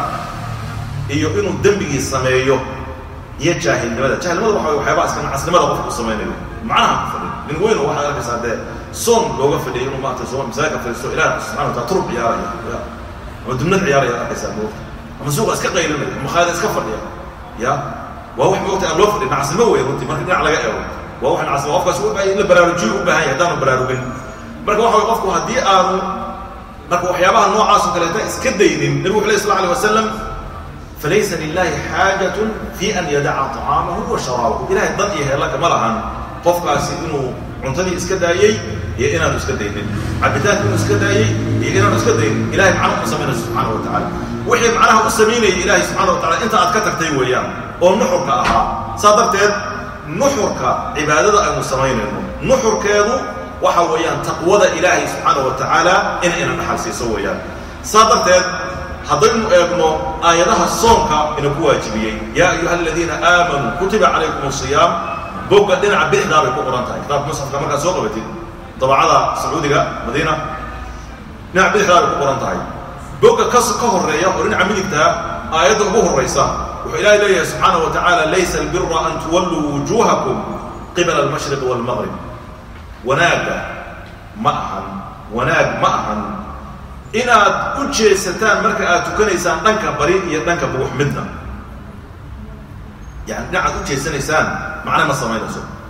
iyo inuu dembigii sameeyo iyo jaahilnimada jahilnimada waxa way waxyaabaha iska nacasnimada qofka u samaynayo macnaha ku fadhin nin weyn oo waxaad arkaysaa dee soon looga fadhiyay inuu maarata soo masaajidka fadhiisto ilaah subxana wataala turub ciyaaraya ama dumnad ciyaaraya arkaysaa moogta ama suuqa iska qaylinaya ama khaada iska fadhiya ya waa wax moogta aan loo fadhin nacasnimo wey runtii marka dhinac laga eego waa wax nacasnimo qofkaas u baahan in la baraarujiyo u baahan yahay haddaanu baraarugin marka waxa way qofku haddii aanu marka waxyaabaha noocaasoo kaleeta iska daynin nabigu wuxu lay sal alay wasalam falaysa lilahi xaajat fi an yadaca طacaamahu wa sharaabahu ilahay dan iyo heellaka ma lahan qofkaasi inuu cuntadii iska daayey iyo inaanu iska daynin cabitaanka inuu iska daayey iyo inaanu iska daynin ilahay macnaha u samaynaya subxaana wa tacala wixii macnaha u samaynayay ilahay subxana wa tacala inta aad ka tagtay weeyaan oo nuxurka ahaa saa darteed nuxurka cibaadada aynu samaynayno nuxurkeedu waxa weeyaan taqwada ilaahay subxaana wa tacaala in ina dhaxal siiso weeyaan saa darteed haddaynu eegno aayadaha soonka ina ku waajibiyey yaa ayuha aladiina aamanuu kutiba calaykum asiyaam bogga dhinaca bixdaa bay ku qoran tahay kitaabka musxafka markaad soo qabatid dabacada sacuudiga madiina dhinaca bixdaa bay ku qoran tahay bogga kas ka horreeya oo dhinaca midigtaa aayadda ugu horraysa wuxuu ilaahay leeyahay subxaana wa tacaala laysa albira an tuwalluu wujuuhakum qibala almashriq waalmaqrib wanaagga ma ahan wanaag ma ahan inaad u jeesataan marka aad tukanaysaan dhanka bari iyo dhanka bugux midna yani dhinacaad u jeesanaysaan macna ma samaynayso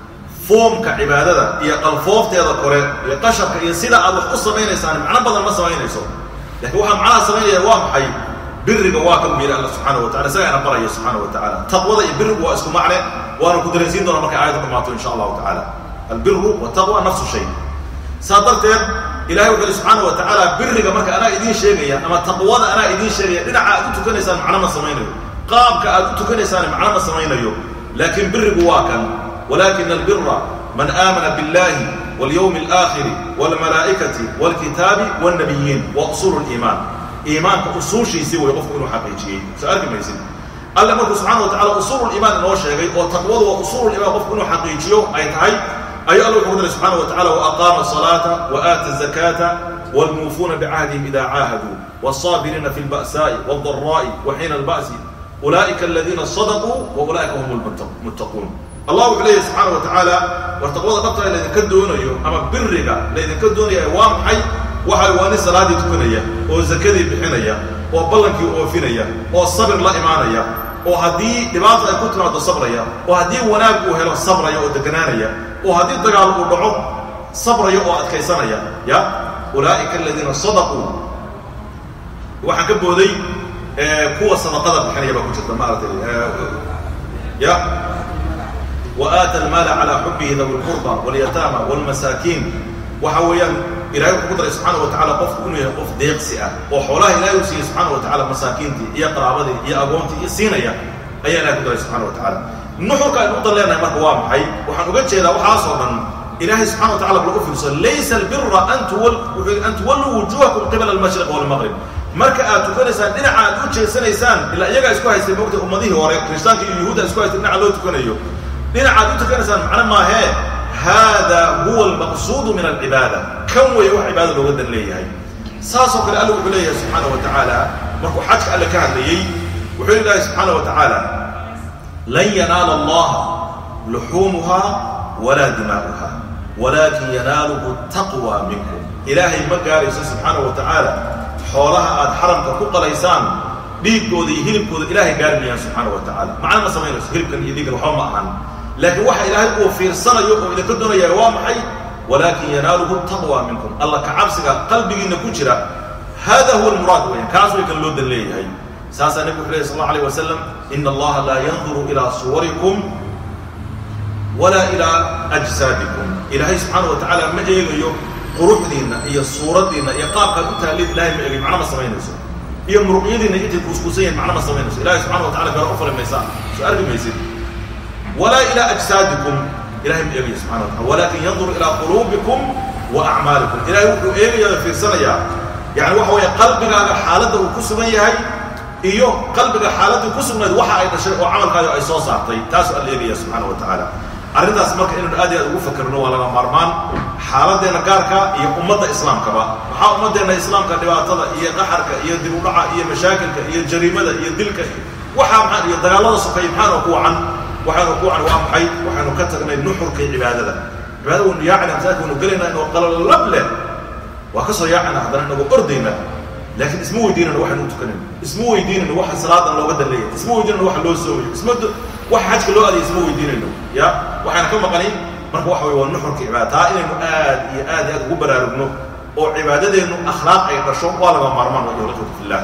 foomka cibaadada iyo qalfoofteeda kore iyo qasharka iyo sida aad wax u samaynaysaan macno badan ma samaynayso lakiin waxaa macnaha samaynaya waa maxay biriga waa kan yidhi alla subxaana wa tacala isagaa ina baraya subxaana wa tacala taqwada iyo birigu waa isku macne waana ku dareensiin doona markay aayadda dhamaato insha allahu tacala albiru wataqwa nafsu shay saa darteed ilahay wuxu uhi subxaana wa tacaala biriga marka anaa idiin sheegaya ama taqwada anaa idiin sheegaya dhinaca aad u tukanaysaan macno ma samaynayo qaabka aad u tukanaysaan macno ma samaynayo laakiin birigu waa kan walakin albira man aamana biاllahi walyawmi اlaakhiri wاlmalaa'ikati wاlkitaabi wاlnabiyiin wa usuulu liimaan iimaanka usuushiisii way qofku inuu xaqiijiyey soo arki maysid alle markuu subxana wa tacala usuulu liimaan inoo sheegay oo taqwadu waa usuulu liimaan qofku inuu xaqiijiyo ay tahay ayuu alla wuxuu ku daray subxana wa tacala waaqaama الصalaata waaata الzakaata wاlmuufuuna bicahdihim ida caahaduu wالصaabiriina fi اlba'saa'i wاldaraa'i waxiina alba'si ulaa'ika aladiina sadaquu waulaa'ika hum lmuttaquun allah wuxuu leeyahy subxaana wa tacaala war taqwada dhabtaa laydinka doonayo ama biriga laydinka doonaya waa maxay waxa waa nin salaaddii tukanaya oo zakadii bixinaya oo ballankii oofinaya oo sabir la imaanaya oo haddii dhibaata ay ku timaado sabraya oo haddii wanaag uu helo sabraya oo deganaanaya oo haddii dagaal uu dhaco sabraya oo adkaysanaya ya ulaa'ika aladiina sadaquu waxaan ka booday kuwa sadaqada bixinaya baa ku jirta maaragtay ya وآتى المال على حبه ذوي القربى واليتامى والمساكين waxa weeyaan ilahay wuxuu ku daray subxaana wa tacala qofku inuu yahay qof deeqsi ah oo xoolaha ilahay uu siiyey subxaana wa tacala masaakiintii iyo qaraabadii iyo agoontii iyo siinaya ayaa ilahay ku daray subxana wa tacala nuxurka aynu udan leenahay marka waa maxay waxaan uga jeedaa waxaasoo dhan ilahay subxana wa tacala bal u fiirso laysa albira an an tuwalluu wujuhakum qibala almashriq walmaqrib marka aad tukanaysaan dhinaca aad u jeesanaysaan ilaa iyagaa isku haystay moogta ummadihii hore kirishtaanka iyo yuhuudda isku haystay dhinaca loo tukanayo dhinacaad u tukanaysaan macno maahee hada huwa almaqsuudu min alcibaada kan weeye wax cibaada looga dan leeyahay saasoo kale alla wuxuu leeyahay subxaana wa tacaala markuu xajka alle ka hadlayey wuxuu ilaahay subxaana wa tacaala lan yanaala allaha luxuumuha walaa dimaa'uha walaakin yanaaluhu taqwa minkum ilaahay ma gaarayso subxaana wa tacaala xoolaha aad xaramka ku qalaysaan dhiigkooda iyo hilibkooda ilaahay gaari mayaan subxaana wa tacala macna ma samaynayso hilibkan iyo dhiiggan waxba ma ahan laakiin waxa ilaahay uu fiirsanayo oo idinka doonaya waa maxay walaakin yanaaluhu taqwa minkum alla ka cabsiga qalbigiinna ku jira hada huwa almuraad weyan kaas way kan loo dan leeyahay saasaa nebigu wuxu lehy sal allahu alayh wasalam ina allaha laa yanduru ilaa suwarikum walaa ilaa ajsaadikum ilaahay subxaana wa tacaala ma eegayo quruxdiinna iyo suuraddiinna iyo qaabkaad u taallid ilahay ma eegayo macno ma samaynayso iyo muruqyadiinna intay kuuskuusan yihin macno ma samaynayso ilahay subxana wa tacala gaara u fali maysaan soo arki maysid ولا إلى أجسادكم إلهي من إيجي سبحانه وتعالى ولكن ينظر إلى قلوبكم وأعمالكم إلهي وحو إيجي في سنة يعني وحو قلبك على حالته وكسبا يهي إيو قلبك حالته كسبا وحا أي شيء وعمل قادة أي صوص أعطي تاسو إيجي سبحانه وتعالى arrintaas marka inaynu aad iyo aad ugu fakerno waa laga maarmaan xaaladeenna gaarka iyo ummadda islaamkaba maxaa ummadeenna islaamka dhibaatada iyo qaxarka iyo dib u dhaca iyo mashaakilka iyo jariimada iyo dilka waxaa maxaa iyo dagaalada sokaya maxaana ku wacan waxaanu ku wacan waa maxay waxaanu ka tagnay nuxurkii cibaadada cibaadada waynu yaacana masaajidka waynu gelaynaa inuu qalalab leh waa ka soo yaacana haddana inagoo ordayna laakiin isma weydiinayno waxaynu u tukanayno isma weydiinayno waxa salaadan looga dan leeyahay isma weydiinayno waxa loo soomayo isma waxa xajka loo aadaya isma weydiinayno ya waxaan ka maqanin marka waxa weye waa nuxurka cibaada taa inaynu aad iyo aad iyo aad ugu baraarugno oo cibaadadeennu akhlaaq ay dhasho waa laga maarmaan waa ikhwatu fillah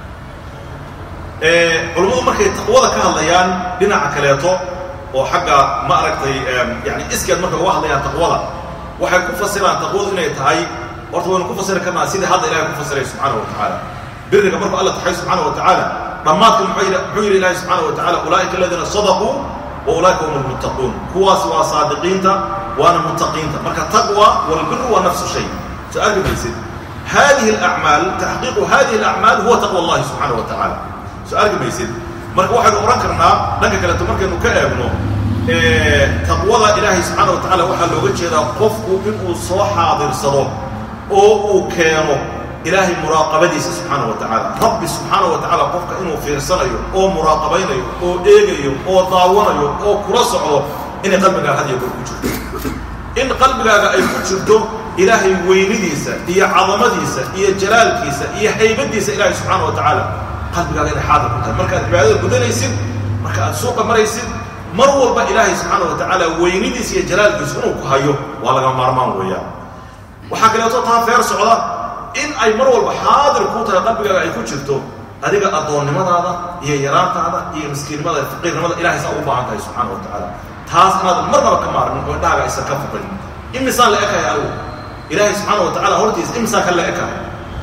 culummadu markay taqwada ka hadlayaan dhinaca kaleeto oo xagga ma aragtay yani iskeed markay uga hadlayaan taqwada waxay ku fasiraan taqwadu inay tahay horta waynu ku fasiri karnaa sidii hadda ilahay ku fasiray subxaana wa tacaala biriga markuu alla taxay subxaana wa tacaala dhammaadka muxuu yidhi ilahi subxaana wa tacala ulaa'ika aladiina sadaquu wa ulaa'ika hum almuttaquun kuwaas waa saadiqiinta waana muttaqiinta marka taqwa walbiru waa nafsu shay soo arki maysid hadihi alacmaal taxqiiqu hadihi alacmaal huwa taqwa allahi subxaana wa tacaala soo arki maysid marka waxaynu odhan karnaa dhanka kaleeto markaynu ka eegno taqwada ilaahay subxaana wa tacala waxaa looga jeedaa qofku inuu soo xaadirsado oo uu keeno ilaahay muraaqabadiisa subxaana wa tacaala rabbi subxaana wa tacaala qofka inuu fiirsanayo oo muraaqabaynayo oo eegayo oo daawanayo oo kula socdo inay qalbigaaga had iyo goor ku jirto in qalbigaaga ay ku jirto ilaahay weynidiisa iyo cadamadiisa iyo jalaalkiisa iyo haybadiisa ilaahay subxaana wa tacaala qalbigaaga inay xaadir ku tahay markaad cibaadada gudanaysid marka aad suuqa maraysid mar walba ilaahay subxaana wa tacaala weynidiisa iyo jalaalkiisu inuu ku hayo waa laga maarmaan weeyaan waxaa kaleeto taa feer socda in ay mar walba xaadir kuu tahay qalbigaaga ay ku jirto adiga addoonnimadaada iyo yaraantaada iyo miskiinnimada faqiirnimada ilahay saa ugu baahan tahay subxaana wa tacaala taas inaadan marnaba ka maarmin oo indhahaaga aysan ka fuqin imisaan la ekahay adigu ilaahay subxaana wa tacala hortiisa imisaan ka la ekahay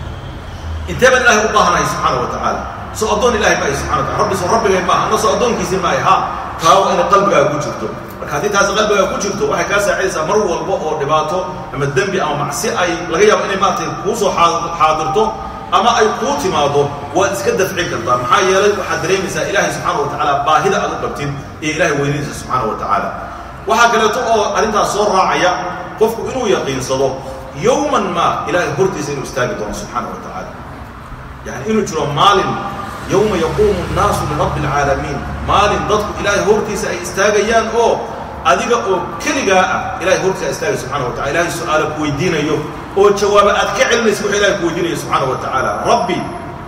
intee baan ilahay u baahanahay subxaana wa tacaala soo addoon ilahay maayo subxana wa tacala rabbi soo rabbigay maaha anna soo addoonkiisii maayo ha taa waa inay qalbigaaga ku jirto marka haddii taasi qalbigaaga ku jirto waxay kaa saacidaysaa mar walba oo dhibaato ama dembi ama macsi ay laga yaabo inay maaragtay kuu soo xaadirto ama ay kuu timaado waad iska dafcin kartaa maxaa yeelay waxaad dareemaysaa ilaahay subxaana wa tacaala baahida aad u qabtid iyo ilahay weynadiisa subxaana wa tacaala waxaa kaleeto oo arrintaas soo raacaya qofku inuu yaqiinsado yowman ma ilahay hortiisa inuu istaagi doono subxaana wa tacaala yani inuu jiro maalin yowma yaquumu nnaasu lirabbi alcaalamiin maalin dadku ilaahay hortiisa ay istaagayaan oo adiga oo keligaa ah ilahay hortiisa istaagay subxana wa tacala ilahay su-aala ku weydiinayo oo jawaaba aad ka celinaysid waxa ilahay ku weydiinaya subxaana wa tacaala rabbi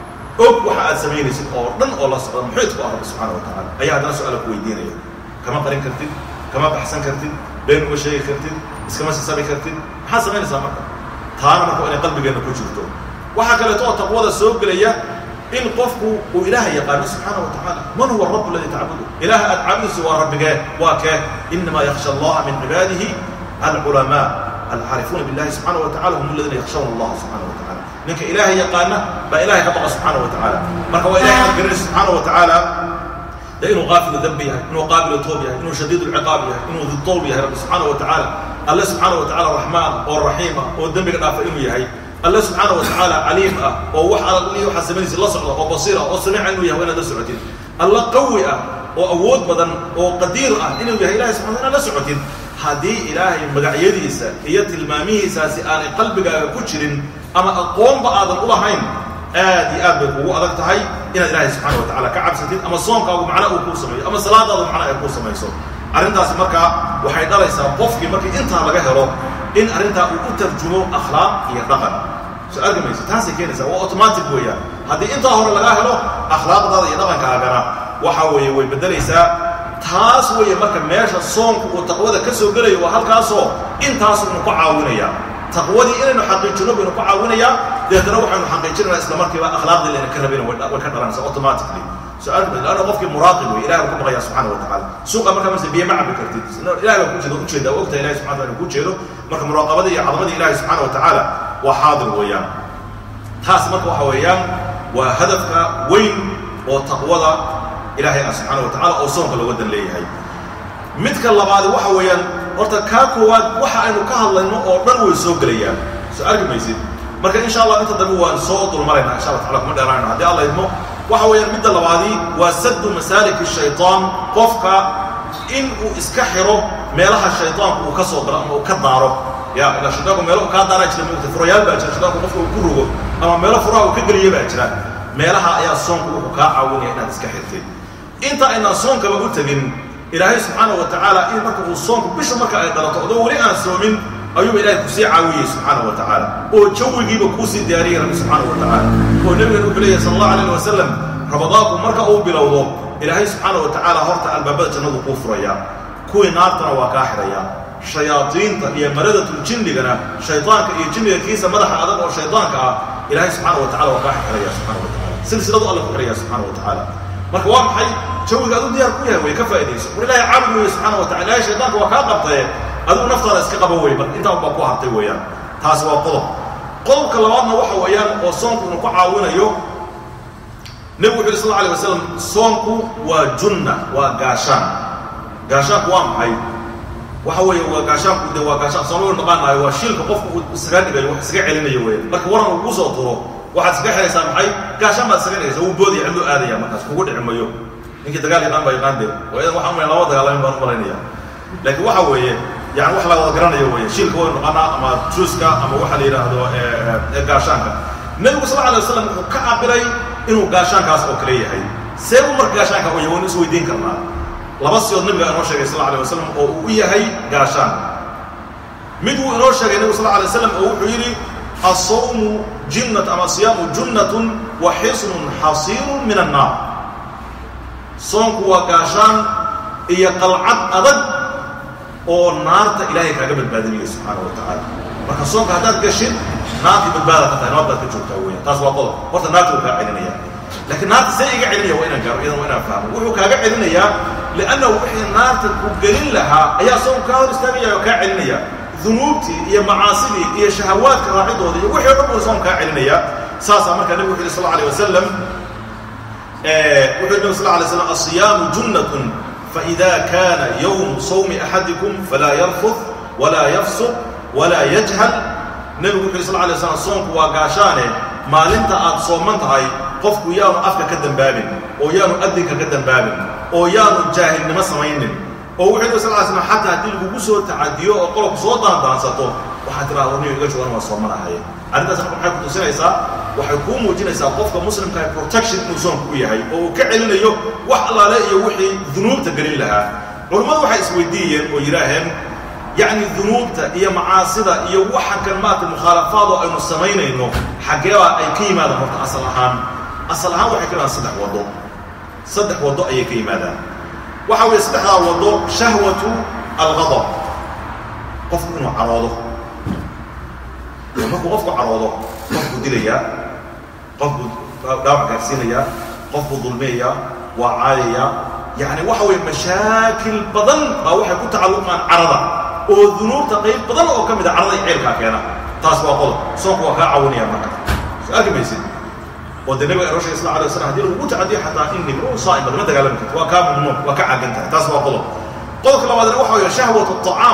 og waxa aad samaynaysid oo dhan oo la socda muxiidku ah rabbi subxaana wa tacala ayaa haddana su-aala ku weydiinaya kama qarin kartid kama baxsan kartid been uma sheegi kartid iskama sisabi kartid maxaad samaynaysaa marka taana marka waa inay qalbigeenna ku jirto waxaa kaleeto oo taqwada soo gelaya in qofku uu ilaaha yaqaano subxaana wa tacaala man huwa rabu aladii tacbudu ilaaha aad caabudayso waa rabbigee waa kee inamaa yakhsha allaha min cibaadihi alculamaa alcaarifuuna billahi subxaana wa tacala hum aladiina yakhshawna allaha subxana wa tacala ninka ilaaha yaqaana baa ilahay ka baqa subxaana wa tacaala marka waa ilahay aad garanaysa subxaana wa tacaala de inuu qaafilu dembi yahay inuu qaabilu toob yahay inuu shadiid lciqaab yahay inuu didowb yahay rabbi subxaana wa tacaala alle subxaana wa tacala raxmaan oo raxiim ah oo dembiga dhaafa inuu yahay alle subxaana wa tacaala caliim ah oo wax alli waxaad samaynaysa la socda oo basiir ah oo samiica inuu yahay waa inaad la socotid alle qawi ah oo awood badan oo qadiir ah inuu yahay ilahay subxana inaad la socotid haddii ilaahay magacyadiisa iyo tilmaamihiisaasi aanay qalbigaaga ku jirin ama aqoonba aadan u lahayn aad iyo aad bay kugu adag tahay inaad ilaahay subxana wa tacala ka cabsatid ama soonkaagu macna uu kuu sameeyo ama salaadaadu macna ay kuu samayso arrintaasi markaa waxay dhalaysaa qofkii markii intaa laga helo in arrintaa uu u tarjumo akhlaaq iyo dhaqan soo argamaysa taasay keenaysaa waa automatic weeyaan haddii intaa hore lagaa helo akhlaaqdaada iyo dhaqankaagana waxa weeye way beddelaysaa taas weeye marka meesha soonku uu taqwada ka soo gelayo waa halkaasoo intaasu inu ku caawinayaa taqwadii inaynu xaqiijino baynu ku caawinayaa deetana waxaynu xaqiijinaynaa isla markiiba akhlaaqdii layna ka rabayna way ka dhalanaysaa automatically su-aal lanna qofkii muraaqib wey ilahay baa ku baqaya subxana wa tacala suuqa markaa marse biyo ma cabi kartid ilahay baa kujeeda ujeeda ogta ilahay subxana wataala ku jeedo marka muraaqabadii iyo cadamadii ilahay subxaana wa tacaala waa xaadir weeyaan taas marka waxa weeyaan waa hadafka weyn oo taqwada ilahay ah subxaana wa tacala oo soonka looga dan leeyahay midka labaadi waxa weeyaan horta kaa koowaad waxa aynu ka hadlayno oo dhan way soo gelayaan soo argi maysid marka insha allah inta dambe waan soo dulmaraynaa insha allah tacala kuma dheeraanayno haddii alla idmo waxa weeyaan midda labaadii waa saddu masaalik shayطaan qofka in uu iska xiro meelaha shayطaanku uu ka soo galo ama uu ka daaro ya ilaa shayطaanku meelo uu kaa daaraa jira mugta furayaal baa jira shayطaanku qofka uu ku rogo ama meelo furaha uu ka geliya baa jira meelaha ayaa soonku wuxuu kaa caawinaya inaad iska xirtid inta aynaan soonkaba u tegin ilaahay subxaana wa tacaala in marka uu soonku bisha marka ay dhalato adoo weli aan soomin ayuuba ilahay kusii caawiyey subxaana wa tacaala oo jawigiiba kuusii diyaariyey rabbi subxaana wa tacaala oo nebigan wuxuu leeyahy sala allahu alayh wasalam ramadaanku marka uu bilowdo ilaahay subxaana wa tacaala horta albaabada jannadu kuu furayaa kuwii naartana waa kaa xidhayaa shayaadiinta iyo maradatul-jinnigana shaydaanka iyo jinniga kiisa madaxa adag oo shaydaanka ah ilaahay subxaana wa tacala waa kaa xidhaya subxana wa tacala silsiladu alla ku xidhaya subxana wa tacaala marka waa maxay jawiga aduu diyaar ku yahay way ka faa'idayso war ilahay caabud weeye subxana wa tacala ilahay shaydaanka waa kaa qabtaye adigu naftaada iska qaba wey marka intaan baa ku hartay weeyaan taasi waa qodob qodobka labaadna waxa weeyaan oo soonku inu ku caawinayo nebigu wuxu yhi sal alay wasalam soonku waa junna waa gaashaan gaashaanku waa maxay waxa weeye waa gaashaanku de waa gaashaan soomau naqaanayo waa shiilka qofku uu isaga dhigayo wax isaga celinayo weya marka waran uu kuu soo turo waxaad iskaga xihaysaa maxay gaashaan baad isaga dhigaysa wuu boodaya cidluu aadaya markaas kugu dhici mayo ninkii dagaal yaqaan baa yaqaan de waayadan waxaan umaya lama dagaalamin baan u malaynaya laakiin waxa weeye yani wax la wada garanayo weeye shiilka waynu naqanaa ama juuska ama waxa la yidhaahdo gaashaanka nebigu sal alay wasalam wuxuu ka cabiray inuu gaashaankaas oo kale yahay see uu marka gaashaanka u yahay waynu isweydiin karnaa laba siyood nabiga inoo sheegay sal alay wasalam oo uu u yahay gaashaan mid wuu inoo sheegay nebigu sal alay wasalam oo wuxuu yidhi asawmu jinnat ama siyaamu junnatun wa xisnun xasiirun min annaar soonku waa gaashaan iyo qalcad adag oo naarta ilaahay kaaga badbaadinayo subxaana wa tacaala marka soonka haddaad gashid naartii badbaada ka tahay nabad baad ka joogtaa weya taas waa qodob horta naarta wuu kaa celinaya laakiin naarta see iga celinaya waa inaan gaaro iyadan waa inaan fahmo wuxuu kaaga celinayaa liannahu wixii naarta ku gelin lahaa ayaa soonku kaa hor istaagaya oo kaa celinaya dunuubtii iyo macaasidii iyo shahawaadka raacidooda iyo wixii o dhan buu soonku kaa celinaya saasaa markaa nebigu wuxu yhi sal alay wasalam wuxuu nabi sal lay slam asiyaamu junnatun faida kana yowmu sawmi axadikum falaa yarfud walaa yafsuq walaa yajhal nebigu wuxu yhi sal lay slam soonku waa gaashaane maalinta aad sooman tahay qofku yaanu afka ka dembaabin oo yaanu adinka ka dembaabin oo yaanu jaahilnimo samaynin oo wuxuu nabi sal ly slam xataa haddii lagugu soo tacadiyo oo qolobku soo daandaansato waxaad tiraa warniyo iga joogan waa soomanahay arrintaas marka maxay ku tusinaysaa waxay kuu muujinaysaa qofka muslimka protection inuu soonku u yahay oo uu ka celinayo wax allaale iyo wixii dunuubta gelin lahaa culummadu waxay isweydiiyeen oo yidhaaheen yacni dunuubta iyo macaasida iyo waxa kan maarata mukhaalafaadoo aynu samaynayno xaggeebaa ay ka yimaadaan horta asal ahaan asal ahaan waxay ka yimaadaan saddex waddo saddex waddo ayay ka yimaadaan waxa weeye saddexdaa waddo shahwatu alghadab qofku inuu caroodo markuu qofku caroodo qofbuu dilayaa qofbuu dhaawac gaarsiinayaa qofbuu dulmiyayaa waa caayayaa yacni waxa weeye mashaakil badan baa waxay ku tacalluqaan carada oo dunuubta qayb badan oo ka mid a carada iyo ceelkaa keena taas waa qodob soonku waa kaa caawinaya marka soo arki maysid oo dee nabiga inoo shegay sal alay waslam hadii lagugu tacadiyo xataa inni minu saa'im lama dagaalami karto waa kaa mamnuuc waa ka caagan tahay taas waa qodob qodobka labaadna waxa weeye shahwatu aطacaam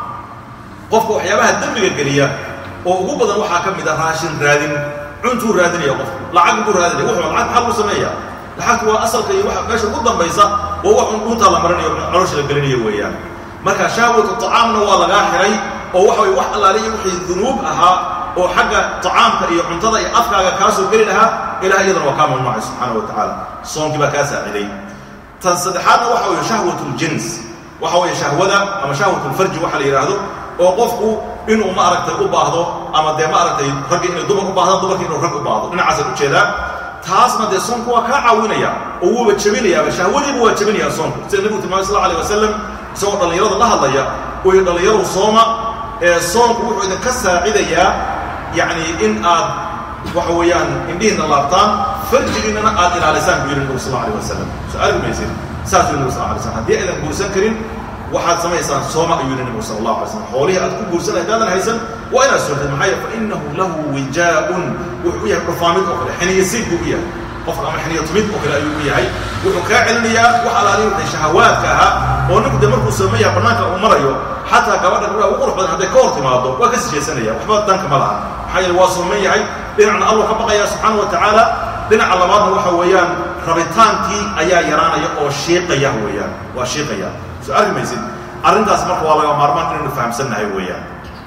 qofka waxyaabaha dembiga geliya oo ugu badan waxaa ka mid a raashin raadin cuntuu raadinaya qofku lacag buu raadinaya wuxuu lacag maxaa lagu sameeya lacagtu waa asalka iyo waxa meesha ugu dambaysa waa wax un dhuuntaa la marinayo caloosha la gelinayo weeyaan marka shahwatu tacaamna waa lagaa xiray oo waxa weye wax allaale iyo wixii dunuub ahaa oo xagga tacaamka iyo cuntada iyo afkaaga kaa soo geli lahaa ilaah iyadana waa kaa mamnuucay subxaana wa tacaala soonkii baa kaa saaciday tan saddexaadna waxa weeye shahwatu ljins waxa weeye shahwada ama shahwatu lfarji waxa la yidhaahdo oo qofku inuu maaragtay u baahdo ama dee maaragtay raggi inay dumar u baahdaan dumarki inuu rag u baahdo dhinacaasaan ujeedaa taasna dee soonku waa kaa caawinaya oo wuuba jebinayaaba shahwadiiba waa jebinayaa soonku sida nebigu tilmaamay sal alay wasalam isagoo dhallinyarada la hadlaya uu yidhi dhallinyaru sooma ee soonku wuxuu idinka saacidayaa yacni in aad waxa weeyaan indhihiinna laabtaan farjigiinnana aad ilaalisaan buu yidhi nebigu sal alay wasalam soo argi maysid saasuu nebigu sal alay slam haddii aydan guursan karin waxaad samaysaan sooma ayuu yidhi nebigu sal allahu alay slam xoolihii aad ku guursan haddaadan haysan waa inaad soortid maxaa yeele fa innahu lahu wijaa'un wuxuu u yahay dhufaamid oo kale xiniya siid buu u yahay qofka ama xiniya tumid oo kale ayuu u yahay wuxuu kaa celinayaa wax alaali wixii shahawaadka ahaa oo ninku dee markuu soomayaa bannaanka uu marayo xataa gabadha gabdhaha ugu qurux badan hadday ka hor timaado waa ka sijaysanaya waxba danka ma laha maxaa yeele waa sooman yahay dhinacna allah ka baqaya subxaana wa tacaala dhinaca labaadna waxa weeyaan rabitaankii ayaa yaraanaya oo shiiqaya weeyaan waa shiiqaya soo arki maysid arrintaas marka waa laga maarmaan inaynu fahamsannahay weeyaan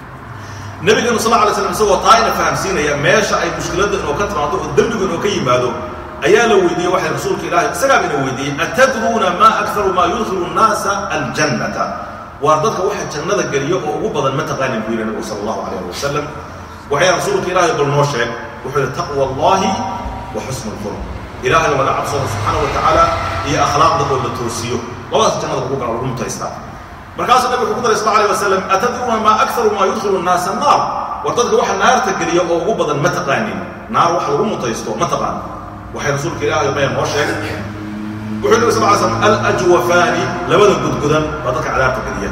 nabigeenu sal alay slam isagoo taa ina fahamsiinaya meesha ay mushkiladda inoo ka timaado oo dembigu inoo ka yimaado ayaa la weydiiyey waxay rasuulka ilaahay isagaaba ina weydiiyey atadruuna maa akharu maa yudkhilu nnaasa aljannata waar dadka waxa jannada geliyo oo ugu badan ma taqaanin buu yidhi nabigu sala allahu calayh ali wasalam waxay rasuulka ilaahay bal noo sheeg wuxuu yidhi taqwa allahi wa xusnu lkhulq ilaahay oo laga cabsado subxaana wa tacaala iyo akhlaaqda oo la toosiyo labadaas jannada lagu gala lagu mutaystaa markaasuu nabig wuxuu ku daray sal alay wasalam atadruuna maa akharu maa yudkhilu nnaasa naar war dadka waxa naarta geliya oo ugu badan ma taqaanin naar wax lagu mutaysto ma taqaan waxay rasuulka ilaahay maya noo sheegay wuxuu nabi sal ly slam alajwafaani labada gudgudan baa dadka cadaabta geliya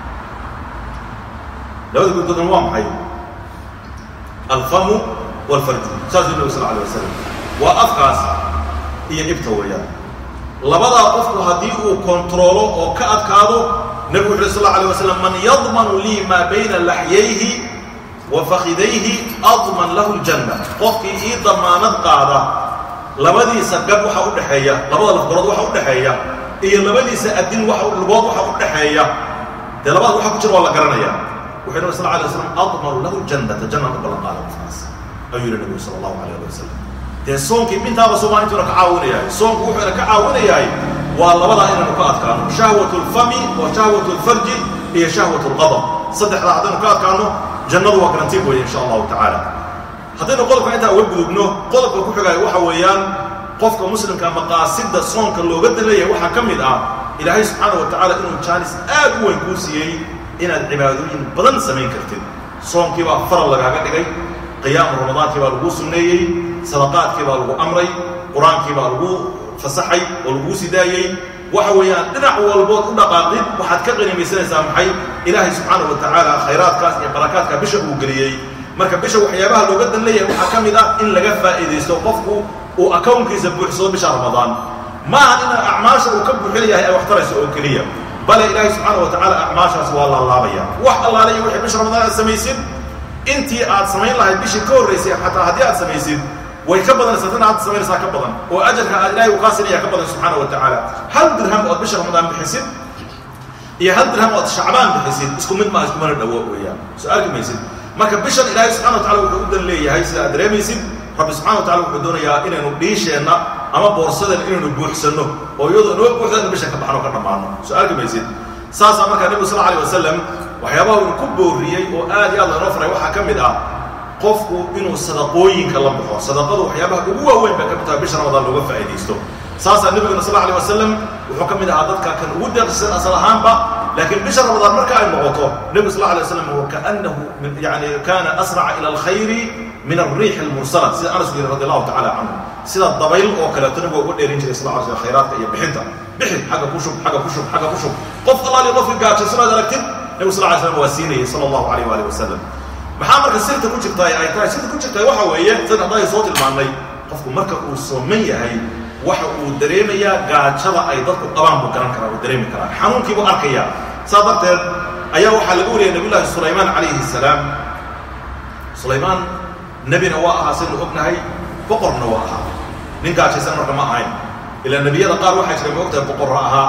labada gudgudan waa maxay alfamu walfarju saasuu nabi sal alay wasalam waa afkaas iyo ibta weeyaan labadaa qofku haddii uu kontaroolo oo ka adkaado nebigu wuxu uhi sal alay wasalam man yadmanu lii maa bayna laxyayhi wa fakidayhi adman lahu ljanna qofkii ii damaanad qaada labadiisa gab waxa u dhexeeya labada lafgarood waxa u dhexeeya iyo labadiisa adin waxa lugood waxa u dhexeeya dee labada waxa ku jira waa la garanaya wuxuu nabi sal alay waslam admanu lahu ljannata janna u ballan qaada qofkaas ayuu yihi nebigu sala allahu alayh ali wasalam dee soonkii mintaaba soomaalintuuna ka caawinayahay soonku wuxuuna ka caawinayahay waa labadaa inaynu ka adkaano shahwat lfami wa shahwat lfarji iyo shahwat lqadab saddexdaa haddaynu ka adkaano jannadu waa garantiin weeye insha allahu tacaala haddaynu qodobka intaa uga gudubno qodobka ku xigaayo waxa weeyaan qofka muslimka maqaasida soonka looga daleeyahay waxaa ka mid ah ilaahay subxaana wa tacaala inuu jaanis aad u weyn kuu siiyey inaad cibaadooyin badan samayn kartid soonkii baa faral lagaaga dhigay qiyaamu ramadaankii baa laguu sunneeyey sadaqaadkii baa lagu amray qur-aankii baa lagu fasaxay oo laguu sidaayey waxa weeyaan dhinac walbood u dhaqaaqdid waxaad ka qanimaysanaysaa maxay ilaahay subxaana wa tacaala khayraadkaas iyo barakaadka bisha uu geliyey marka bisha waxyaabaha looga dan leeyahay waxaa ka mid ah in laga faa'iidaysto qofku uu akawnkiisa buuxsado bisha ramadaan ma aha in acmaasha uu ka buuxin yahay ay wax tarayso oo keliya bale ilaahay subxaana wa tacaala acmaashaas waa laalaabaya wax allaale iyo wixii bisha ramadaan aad samaysid intii aad samayn lahayd bishii ka horraysay xataa haddii aad samaysid way ka badanaysaa tan aad samaynaysaa ka badan oo ajarka aad ilaahay u qaasinaya ka badan subxaana wa tacaala hal dirham ood bisha ramadaan bixisid iyo hal dirham ood shacbaan bixisid isku mid maa iskumana dhawo weeyaan soo arki maysid marka bishan ilaahay subxana wa tacala wuxuu u dan leeyahay sida aad dareemaysid rabbi subxana wa tacala wuxuu doonayaa inaynu dhiisheenna ama boorsadeen inaynu buuxsanno oo iyadoo inoo buuxda inu bishan ka baxno ka dhammaano soo arki maysid saasaa markaa nebigu sal alay wasalam waxyaabaha uu ku booriyey oo aad iyo aad laynoo faray waxaa ka mid ah qofku inuu sadaqooyinka la baxo sadaqadu waxyaabaha ugu waaweyn bay ka mid tahay bisha ramadaan looga faa'iidaysto saasaa nebiguna sal alay wasalam wuxuu ka mid ahaa dadka kan ugu deeqsisan asal ahaanba laakiin bisha ramadaan marka ay noqoto nebigu sal alay wasalam wakaannahu yani kana asraca ila alkhayri min alriix almursala sida anas yiri radi allahu tacala canhu sida dabayl oo kaleeto nabiga uga dheerin jiray sal sl khayraadka iyo bixinta bixin xagga ku shub xagga ku shub xagga ku shub qof allaali qofkii gaajasanaad aragtid nebigu sal lay slam waa siinayay sala allahu alayh waali wasalam maxaa marka sirta ku jirtaa ay tahay sirta ku jirtaa waxa weeye san hadday soo tilmaannay qofku marka uu sooman yahay waxa uu dareemayaa gaajada ay dadku qabaan buu garan karaa uu dareemi karaa xanuunkii buu arkayaa saa darteed ayaa waxaa laga wariyay nabiyullaahi sulaymaan calayhi salaam sulaymaan nebina waa ahaa saynu ognahay boqorna waa ahaa nin gaajaysan marka ma ahayn ilaa nebiyada qaar waxaa jira ma ogtahay boqorra ahaa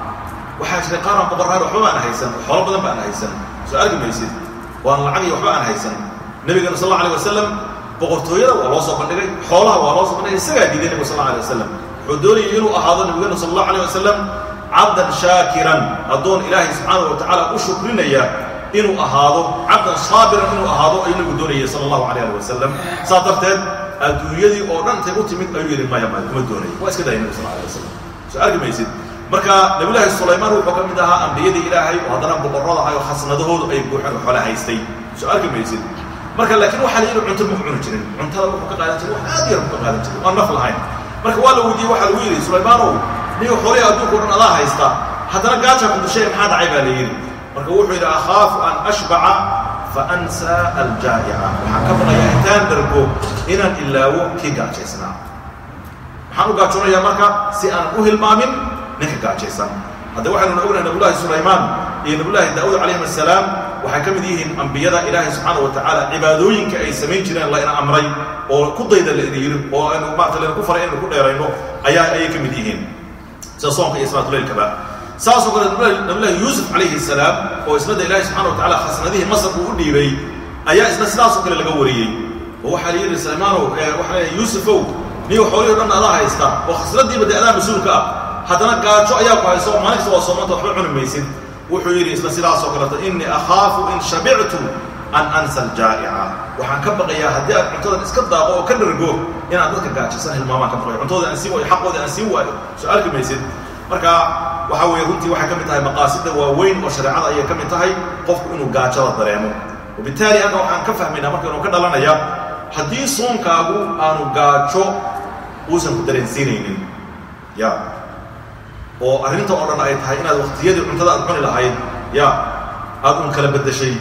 waxaa jiray qaar aan boqorrahan waxba baan haysan xoolo badan baan haysan soo arki maysid waan lacag iyo waxba aan haysan nebigana sal alla alay wasalam boqortooyada waa loo soo bandhigay xoolaha waa loo soo bandhigay isagaa diiday nebigu sal alla alay wasalam wuxuu doonayay inuu ahaado nebigana sal allahu alay wasalam cabdan shaakiran addoon ilaahay subxaana wa tacaala u shukrinaya inuu ahaado cabdan saabiran inuu ahaado ayuu nebigu doonayay sala allahu alayh ali wasalam saas darteed adduunyadii oo dhan intay u timid ayuu yidhi maya maya kuma doonaya waa iska dayay nebigu sal alay wasalam soo arki maysid marka nabiyullaahi sulaymaan wuxuu ka mid ahaa ambiyadii ilaahay oo haddana boqorrada ahay oo khasnadahoodu ay buuxeen oo xoole haystay soo arki maysid marka laakiin waxaa la yidhi cunto ma cuni jirin cuntada wuxuu ka qaadan jiray wax aad yar ka qaadan jiray aan naf lahayn marka waa la weydiiyey waxaa lagu yidhi sulaymaanow niyo xoolihii adduunka o dhan adaa haysta haddana gaaja ku dushay maxaa dhacay baa la yidhi marka wuxuu yidhi akhaafu an ashbaca fa ansaa aljaa'ica waxaan ka baqayaa intaan dhargo inaan ilaawo kii gaajaysnaa maxaan u gaajoonayaa marka si aan u hilmaamin ninka gaajaysan hadda waxaynu ognahay nabiyullaahi sulaymaan iyo nabiyullaahi daa'uud calayhim assalaam waxay ka mid yihiin ambiyada ilaahay subxaana wa tacaala cibaadooyinka ay samayn jireen la ina amray oo ku dayda la ina yidhi oo aynu maarata layna ku faray inaynu ku dheerayno ayaa ayay ka mid yihiin sida soonka iyo salaatuleylkaba saasoo kale nabiyullaahi yuusuf calayhi salaam oo isnada ilaahay subxana wa tacala khasnadihii masar uu u dhiibay ayaa isna sidaasoo kale laga wariyey oo waxaa la yidhi sulaymaanow waxaa leeyahay yuusufow niyo xoolihii o dhan adaa haysta oo khasnadiiba dee adaa mas-uulka ah haddana gaajo ayaa ku hayso maalin kasta waa soomanta waxba cuni maysid wuxuu yidhi isla sidaasoo kaleeto innii akhaafu in shabictu an ansa aljaa'ica waxaan ka baqayaa haddii aad cuntadan iska daaqo oo ka dhargo inaad dadka gaajasan hilmaamaan ka baqayo cuntooda aan siin waayo xaqooda aan siin waayo soo arki maysid marka waxaa weeye runtii waxay ka mid tahay maqaasida waaweyn oo shareecada ayay ka mid tahay qofku inuu gaajada dareemo wabitaali hadda waxaan ka fahmaynaa marka inuu ka dhalanaya haddii soonkaagu aanu gaajo uusan ku dareensiinaynin ya oo arrinta oo dhan ay tahay inaad waktiyadii cuntada aad cuni lahayd ya aad un kala beddeshay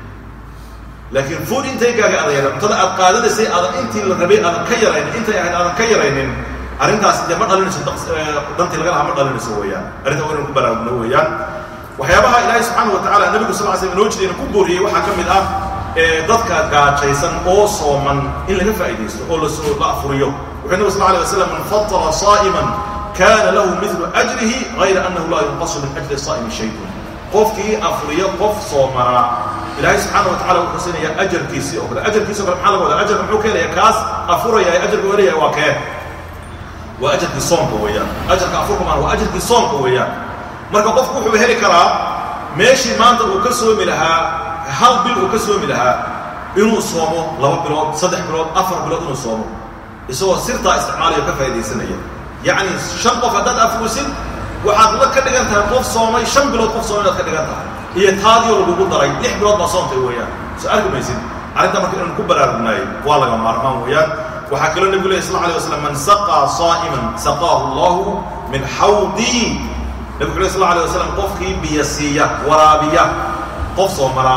laakiin food intaygaaga aada yara cuntada aad qaadanaysay aadan intii la rabay aadan ka yaraynin intay ahayd aadan ka yaraynin arrintaas dee ma dhalinayso dantii laga lahaa ma dhalinayso weeyaan arrinta waa inaan ku baraarugno weeyaan waxyaabaha ilaahay subxaana wa tacaala nebigu sal slam inoo jidayna ku booriyey waxaa ka mid ah dadka gaajaysan oo sooman in laga faa'iidaysto oo lasoo la afuriyo wuxuu nabi sal alay wasalam man fatara saa'iman kana lahu midlu ajrihi gayra annahu laa yunqasu min ajri saa'imi shayun qofkii afriyo qof soomanaa ilaahay subxaana wa tacala wuxuu siinayaa ajarkiisii oo kale ajarkiisi o kale maxaa laga wadaa ajarka muxuu keenaya kaas afuraya ajarka helaya waa kee waa ajarkii soomka weeyaan ajarka afurka maan waa ajarkii soomka weeyaan marka qofku wuxuu heli karaa meeshii maanta uu ka soomi lahaa hal bil uu ka soomi lahaa inuu soomo laba bilood saddex bilood afar bilood inuu soomo isagoo sirtaa isticmaalayo ka faa'iidaysanaya yacni shan qof haddaad afurisid waxaad la ka dhigan tahay qof soomay shan bilood qof soomay inaad ka dhigan tahay iyo taadioo lagugu daray lix bilood baa soontay weeyaan soo arki maysid arrinta marka inaynu ku baraarugnaay waa laga maarmaan weeyaan waxaa kaloo nebigu leh sal alay waslam man saqaa saa'iman saqaahu allahu min xawdii nebigu leh sal alay wasalam qofkii biyo siiya waraabiya qof soomanaa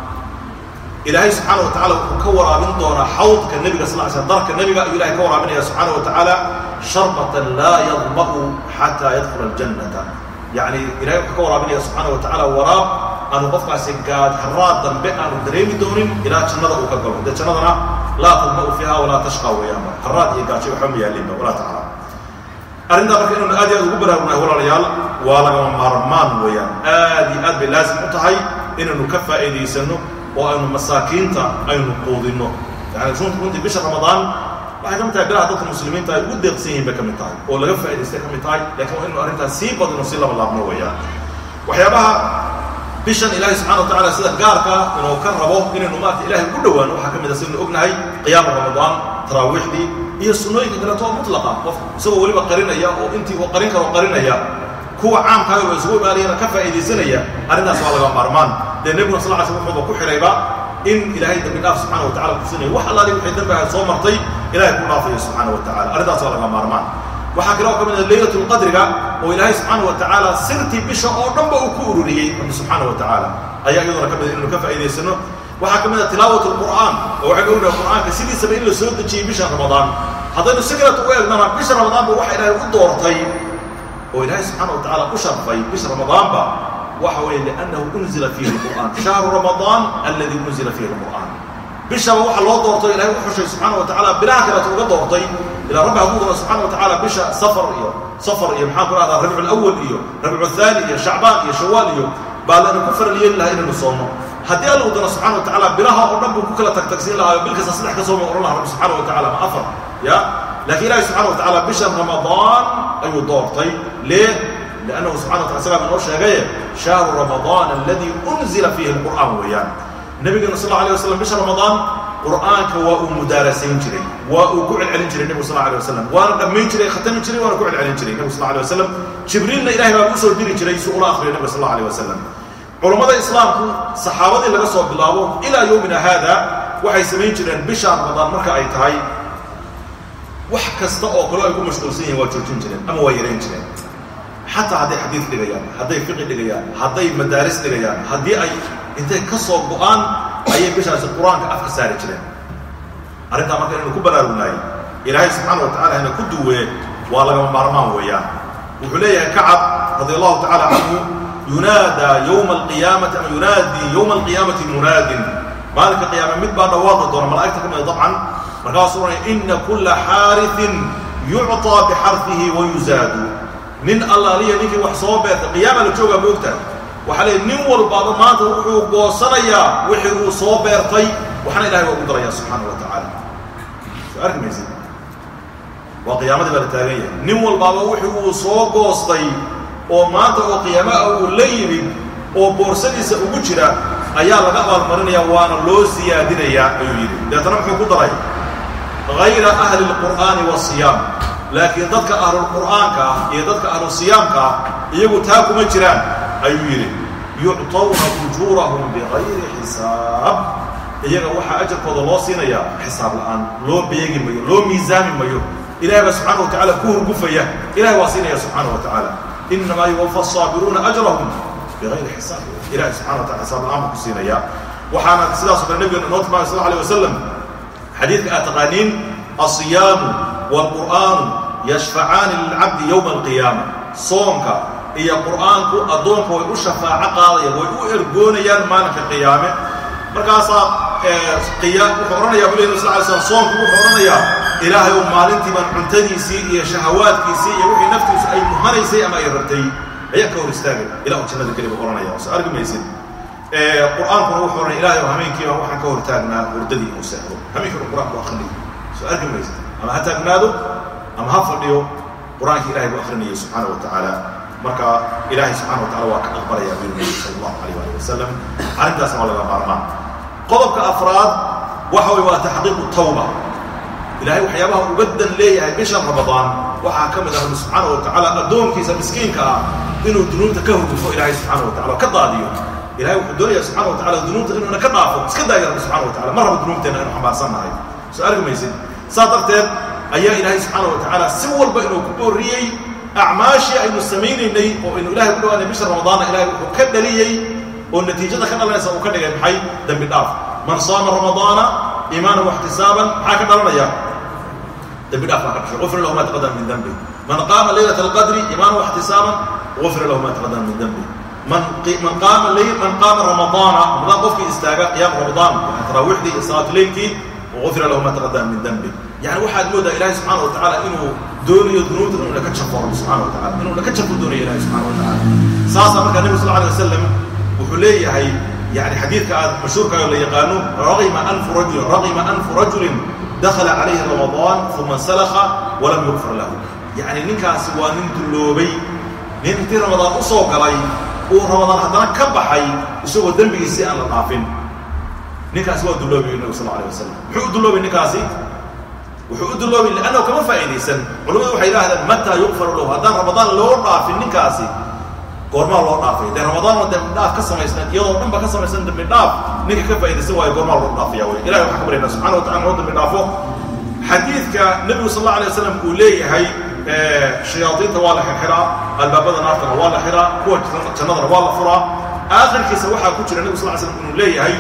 ilaahay subxaana wa tacala wuxuu ka waraabin doonaa xawdka nebiga sal ly slm darka nebiga ayuu ilahay ka waraabinaya subxaana wa tacaala sharbatan laa yadma'u xataa yadkhula aljannata yacni ilahay wuxuu ka waraabinaya subxaana wa tacaala waraab aanu qofkaasi gaad haraad dambe aanu dareemi doonin ilaa jannada uu ka galo dee jannadana laa tadma'u fiiha walaa tashqa weeyaanba haraad iyo gaajo waxba ma yaalinba walaa tacaala arrintaa marka inaynu aad iyo aad ugu baraarugnahay walaalayaal waa lagama maarmaan weeyaan aad iyo aad bay laasim u tahay inaynu ka faa'iidaysanno oo aynu masaakiinta aynu quudinno yani runta runtii bisha ramadaan waxay ka mid tahay bilaha dadka muslimiinta ay ugu deeqsan yihiin bay ka mid tahay oo laga faa'idaystay ka mid tahay lakin waa inaynu arrintaas sii badino sii laba laabno weeyaan waxyaabaha bishan ilaahay subxana wa tacala sida gaarka inuu ka rabo inaynu maarata ilahay ugu dhowaano waxaa ka mid a sidaynu ognahay qiyaama ramadaan taraawiixdii iyo sunnooyinka kaleeto oo mutlaqa qof isagoo weliba qarinaya oo intii uu qarin karo qarinaya kuwa caamkaaga oo isugu imaanayana ka faa'iidaysanaya arrintaas waa laga maarmaan dee nebiguna sal ly sl wuxuuba ku xidhayba in ilaahay dambi dhaaf subxana wa tacala kusinaya wax allaali waxay dambi ahayd soo martay ilahay ku dhaafayo subxaana wa tacala arrintaas waa laga maarmaan waxaa kale oo ka mid ah leylat lqadriga oo ilaahay subxaana wa tacaala sirtii bisha oo dhanba uu ku ururiyey rabbi subxaana wa tacaala ayaa iyaduna ka mid inaynu ka faa'idaysano waxaa ka mid ah tilaawat lqur'aan oo waxaynu ognahay qur'aanka sidiisaba in la soo dejiyey bisha ramadaan haddaynu si kaleto u eegnana bisha ramadaanba waxa ilaahay u doortay oo ilaahay subxaana wa tacala u sharfay bisha ramadaanba waxa weeye liannahu unzila fiihi lqur'aan shahru ramadaan alladii unzila fiihi lqur'aan bishaba waxa loo doortay ilahay u xushay subxaana wa tacala bilaha kaleeto uga doortay ilaa rabbi hadduu doono subxana wa tacala bisha safar iyo safar iyo maxaan ku rahdaa rabcu lawal iyo rabcu thaani iyo shacbaan iyo shawaal iyo baa laynu ku faral yeeli lahaa inaynu soomno haddii alla u doono subxana wa tacala bilaha oo dhan buu ku kala tagtagsiin lahaa bil kasta saddex ka sooma ohan laha rabbi subxana wa tacala ma afar ya laakiin ilahi subxana wa tacala bisha ramadaan ayuu doortay lee liannahu subxana wa tala isagaa inoo sheegaye shahru ramadaan alladii unzila fiihi lqur'aan weeyaan nabigeena sal alla alay waslam bisha ramadaan qur'aanka waa uu mudaarasayn jiray waa uu ku celcelin jiray nebigu sal alay wasalam waana dhammayn jiray khatami jiray waana ku celcelin jiray nebigu sal alay wasalam jibriilna ilahay baa usoo diri jiray si ula akhriyo nebiga sal alay wasalam culammada islaamku saxaabadii laga soo bilaabo ilaa yowmina haada waxay samayn jireen bisha ramadaan marka ay tahay wax kasta oo kale ay ku mashquulsan yihin waa joojin jireen ama waa yarayn jireen xataa hadday xadiid dhigayaan hadday fiqi dhigayaan hadday madaaris dhigayaan haddii ay intay ka soo go-aan ayay bishaasi qur-aanka afka saari jireen arrintaa marka inaynu ku baraarugnaay ilaahay subxaana wa tacala hana ku duwee waa lagama maarmaan weeyaan wuxuu leeyahay kacab radi allahu tacala canhu yunaadaa yowma alqiyaamati ama yunaadii yowma alqiyaamati munaadin maalinka qiyaame mid baa dhawaaqi doona malaa'igta ka mida dabcan markaasuu oranaya ina kulla xaariثin yucطىa bixarfihi wayuzaadu nin allaaliya ninkii wax soo beerta qiyaama la joogaa ma ogtahay waxaa leey nin walbaaba maanta wuxuu goosanayaa wixii uu soo beertay waxna ilahay waa ugu daraya subxaana wa tacaala soo arki maysid waa qiyaamadii baa la taagan yahay nin walbaaba wixii uu soo goostay oo maanta oo qiyaamaha uu la yimid oo boorsadiisa ugu jira ayaa laga abaalmarinaya waana loo siyaadinayaa ayuu yidhi deetana muxuu ku daray hayra ahli اlqur'aani wasiyaam laakiin dadka ahlulqur'aanka ah iyo dadka ahlusiyaamka ah iyagu taa kuma jiraan ayuu yidhi yucطawna ujuurahum bigayri xisaab iyaga waxaa ajarkooda loo siinayaa xisaab la'aan loo beegi mayo loo miisaami mayo ilahay baa subxana wa tacala ku hurgufaya ilahay waa siinaya subxaana wa tacaala inamaa yuwafa asaabiruuna ajrahum bigayri xisaab ilahay subxana wa tacala xisaab la'aan buu ku siinaya waxaana sidaasoo kale nabigeena inoo tilmaamay sal alay wasalam xadiidka aad taqaaniin alsiyaamu waalqur'aanu yashfacaani lilcabdi yowma alqiyaama soomka iyo qur'aanku addoonka way u shafaaco qaadayaan way u ergoonayaan maalinka qiyaame markaasaa wuxuu odhanayaa buli nabi sal ly slam soomku wuxuu odhanayaa ilaahay ou maalintii baan cuntadiisii iyo shahawaadkiisii iyo wixii naftiisu ay muhanaysay ama ay rabtay ayaan ka hor istaagay ilahu jannada keli buu odhanaya soo argi maysid qur'aankuna wuxuu odhanaya ilahay oo hameenkiiba waxaan ka hor taagnaa hurdadii inuu seexdo hameenkiiba qur'aanku akrinayo soo argi maysid ama ha taagnaado ama ha fadhiyo qur'aankii ilahay buu akrinayay subxaana wa tacaala marka ilaahay subxana wa tacala waa ka aqbalaya buu nabi sala allahu alayh ali wasalam arrintaasna waa laga maarmaan qodobka afraad waxa way waa taxqiiqu tawba ilaahay waxyaabaha uga dan leeyahay bisha ramadaan waxaa ka mid ah rabbi subxaana wa tacaala addoonkiisa miskiinka ah inuu dunuubta ka hurgufo ilaahay subxaana wa tacala oo ka daadiyo ilahay wuxuu doonaya subxana wa tacala dunuubta inuuna ka dhaafo iska daaya rabbi subxana wa tacala mar raba dunuubteena inu xambaarsan nahay soo argi maysid saa darteed ayaa ilaahay subxaana wa tacaala si walba inuu ku booriyey acmaashii aynu samaynaynay oo aynu ilahay ku dhawaanay bisha ramadaanna ilahay wuxuu ka dhaliyey oo natiijada ka dhalanaysa uu ka dhigay maxay dembi dhaaf man saama ramadaana iimaanan waxtisaaban maxaa ka dhalanaya dembi dhaaf baa ka dhashay ufira lahu ma taqadama min dembi man qaama laylata alqadri iimaanan waxtisaaban ufira lahu ma taqadama min dembi man man qaama layl man qaama ramadaana ramadaan qofkii istaaga qiyaam ramadaan taraawiixdii iyo salaatu leylkii ufira lahu ma taqadama min dembi yani waxaad moodaa ilahay subxaana wa tacaala inuu doonayo dunuubta inuu naka jafo rabbi subxana wa tacala inuu naka jafo doonayo ilahay subxana wa tacaala saasaa markaa nebi sal alay wasalam wuxuu leeyahay yani xadiidka aad mashhuurkaayo la yaqaano raqima anfu rajulin raqima anfu rajulin dakhala calayhi ramadaan uma salakha walam yugfar lahu yani ninkaasi waa nin dulloobay nin intii ramadaan u soo galay uu ramadaan haddana ka baxay isagoo dembigiisii aan la dhaafin ninkaasi waa dulloobay nabi sal alay wasalam muxuu u dulloobay ninkaasi wuxuu u dulloobay liannahu kama faa'iidaysan culamadu waxay yidhahdeen mataa yugfaru lahu haddaan ramadaan loo dhaafin ninkaasi goormaa loo dhaafay dee ramadaan oo dembi dhaaf ka samaysan iyadoo dhan ba ka samaysan dembi dhaaf ninka ka faa'iidaysan waayo goormaa loo dhaafaya wey ilahay waxaan ka baryana subxana wa tacala noo dembi dhaafo xadiidka nebigu sal alla alay wasalam uu leeyahay shayaadiinta waa la xirxiraa albaabada naartana waa la xiraa kuwa jannadana waa la furaa aakhirkiisa waxaa ku jira nebigu sal ly slam inuu leeyahay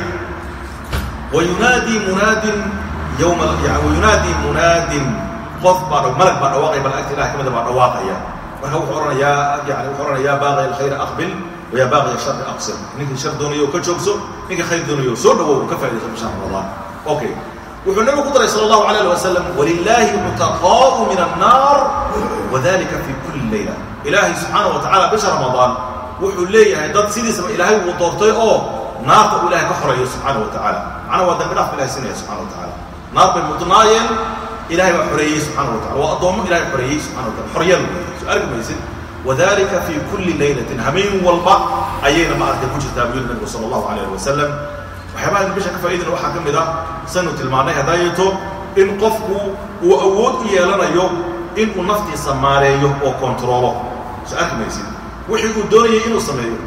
wayunaadii munaadin yowma yani wayunaadii munaadin qof baa malag baa dhawaaqaya malaa'igta ilahay kamida baa dhawaaqaya marka wuxuu odhanayaa yani wuxuu odhanayaa baaqi alkhayr aqbil wayaa baaqi ashari aqsir ninkii shar doonayo ka joogso ninka khayr doonayo soo dhawow ka faaidayso bisha ramadaan okay wuxuu nabigu ku daray sala allahu alayh ali wasalam walilaahi mutaqaa'u min annaar wadalika fi kulli layla ilaahay subxaana wa tacala bisha ramadaan wuxuu leeyahay dad sidiisaba ilaahay uu doortay oo naarta uu ilahay ka xoreeyo subxaana wa tacaala macnaa waa dambi dhaaf ilahay siinaya subxana wa tacala naar bay mudnaayeen ilahay baa xoreeyey subxana wa tacala waa addoommo ilahay xoreeyey subxana wa tacala xoryal soo arki maysid wadalika fi kulli laylatin hameen walba ayayna ma aragtay ku jirtaa buyuri nabigu sala allahu alayh ali wasalam waxyaabaha aynu bisha ka faaidina waxaa ka mid ah saynu tilmaannay hadaayeeto in qofku uu awood u yeelanayo inuu naftiisa maareeyo oo kontaroolo soo arki maysid wixii uu doonayay inuu sameeyo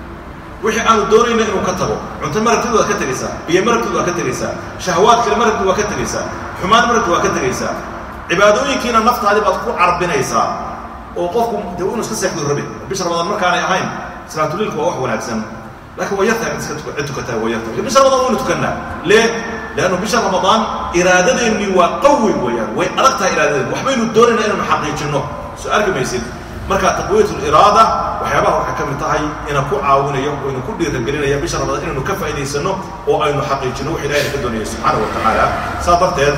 wixii aanu doonayna inuu ka tago cunto marabtid waad ka tegaysaa biyo marabtid waad ka tegaysaa shahawaad kale marabtid waad ka tegaysaa xumaan marabtid waad ka tegaysaa cibaadooyinkiina naftaadi baad ku carbinaysaa oo qofku dee inu iska seexdu rabe bisha ramadaan markaanay ahayn salaatuliilka waa wax wanaagsan laakiin waa yartahay cid iska cid tukataa waa yartahay bisha ramadaan waynu tukannaa lee leannu bisha ramadaan iraadadeennii waa qawi weeyaan way adag tahay iraadadeenu waxbaynu doonaynaa inaynu xaqiijinno soo arki maysid marka taqwiyat liraada waxyaabaha waxay ka mid tahay ina ku caawinayo oo inu ku dhiiragelinaya bisha ramadaan inaynu ka faa'idaysano oo aynu xaqiijino wax ilahayna ka doonaya subxaana wa tacaala saa darteed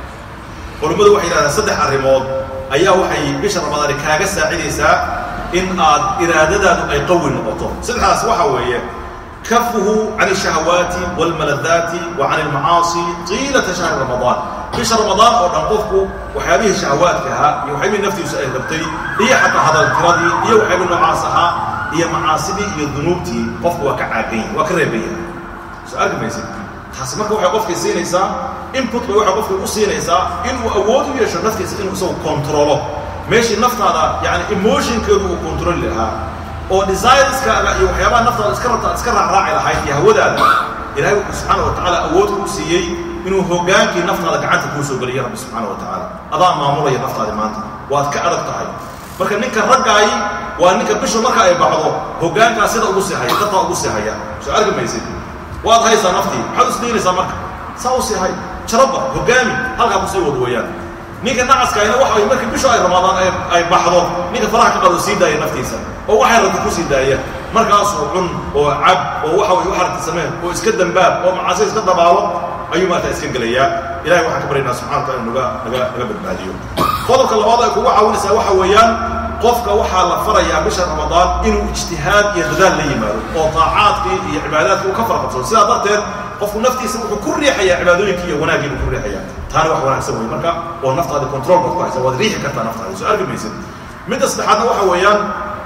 culummadu waxay yidhahdaan saddex arrimood ayaa waxay bisha ramadaani kaaga saacidaysaa in aad iraadadaadu ay qawi noqoto saddexdaas waxa weeye kafuhu can الشhahawaati wاlmaladaati wa can اlmacaasi طiilata shahri ramadaan bisha ramadaan oo dhan qofku waxyaabihii shahawaadka ahaa iyo waxyaabihii naftiisu ay rabtay iyo xataa hadaltiradii iyo waxyaabihii noocaas ahaa iyo macaasidii iyo dunuubtii qofku waa ka caagan yahay waa ka reeban yahay soo arki maysid taasi marka waxay qofkay siinaysaa input bay waxay qofkay u siinaysaa inuu awood u yeesho naftiisa inuu isagu kontrolo meeshii naftaada yani emotionkeedu uu kontroli lahaa oo desireskaaga iyo waxyaabaha naftaada iska rabta ad iska raacraaci lahayd iyo hawadaada ilahay wuxuu subxaana wa tacaala awood kuu siiyey inuu hogaankii naftaada gacanta kuu soo geliyo rabbi subxaana wa tacaala adaa maamulaya naftaadi maanta waad ka adag tahay marka ninka raggaayi waa ninka bishu marka ay baxdo hogaankaa sida ugu sii haya dadtaa ugu sii haya soo arki maysid waad haysaa naftii maxaad isdiinaysaa marka saa u sii hay jaraba hogaami halkaa kusii wad weeyaan ninka nacaskayna waxa way markii bishu ay ramadaan ay baxdo ninka faraha ka qado sii daaya naftiisa oo waxay rabta ku sii daaya markaasuu cun oo cab oo waxa way waxarta sameen oo iska dambaab oo macaasi iska dabaalo ayuu maarta iska gelayaa ilahay waxaan ka baryaynaa subxana wa taala naga naga naga badbaadiyo qodobka labaad ay kugu caawinaysaa waxa weeyaan qofka waxaa la farayaa bisha ramadaan inuu ijtihaad iyo dadaal la yimaado oo taacaadkii iyo cibaadaadkii uu ka fara qabsado sidaa darteed qofku naftiisa wuxuu ku riixayaa cibaadooyinkii iyo wanaaggii buu ku riixayaa taana wax wanaagsan wey marka oo naftaadi control baad ku haysa waad riixi kartaa naftaadi soo arki maysid midda saddexaadna waxa weeyaan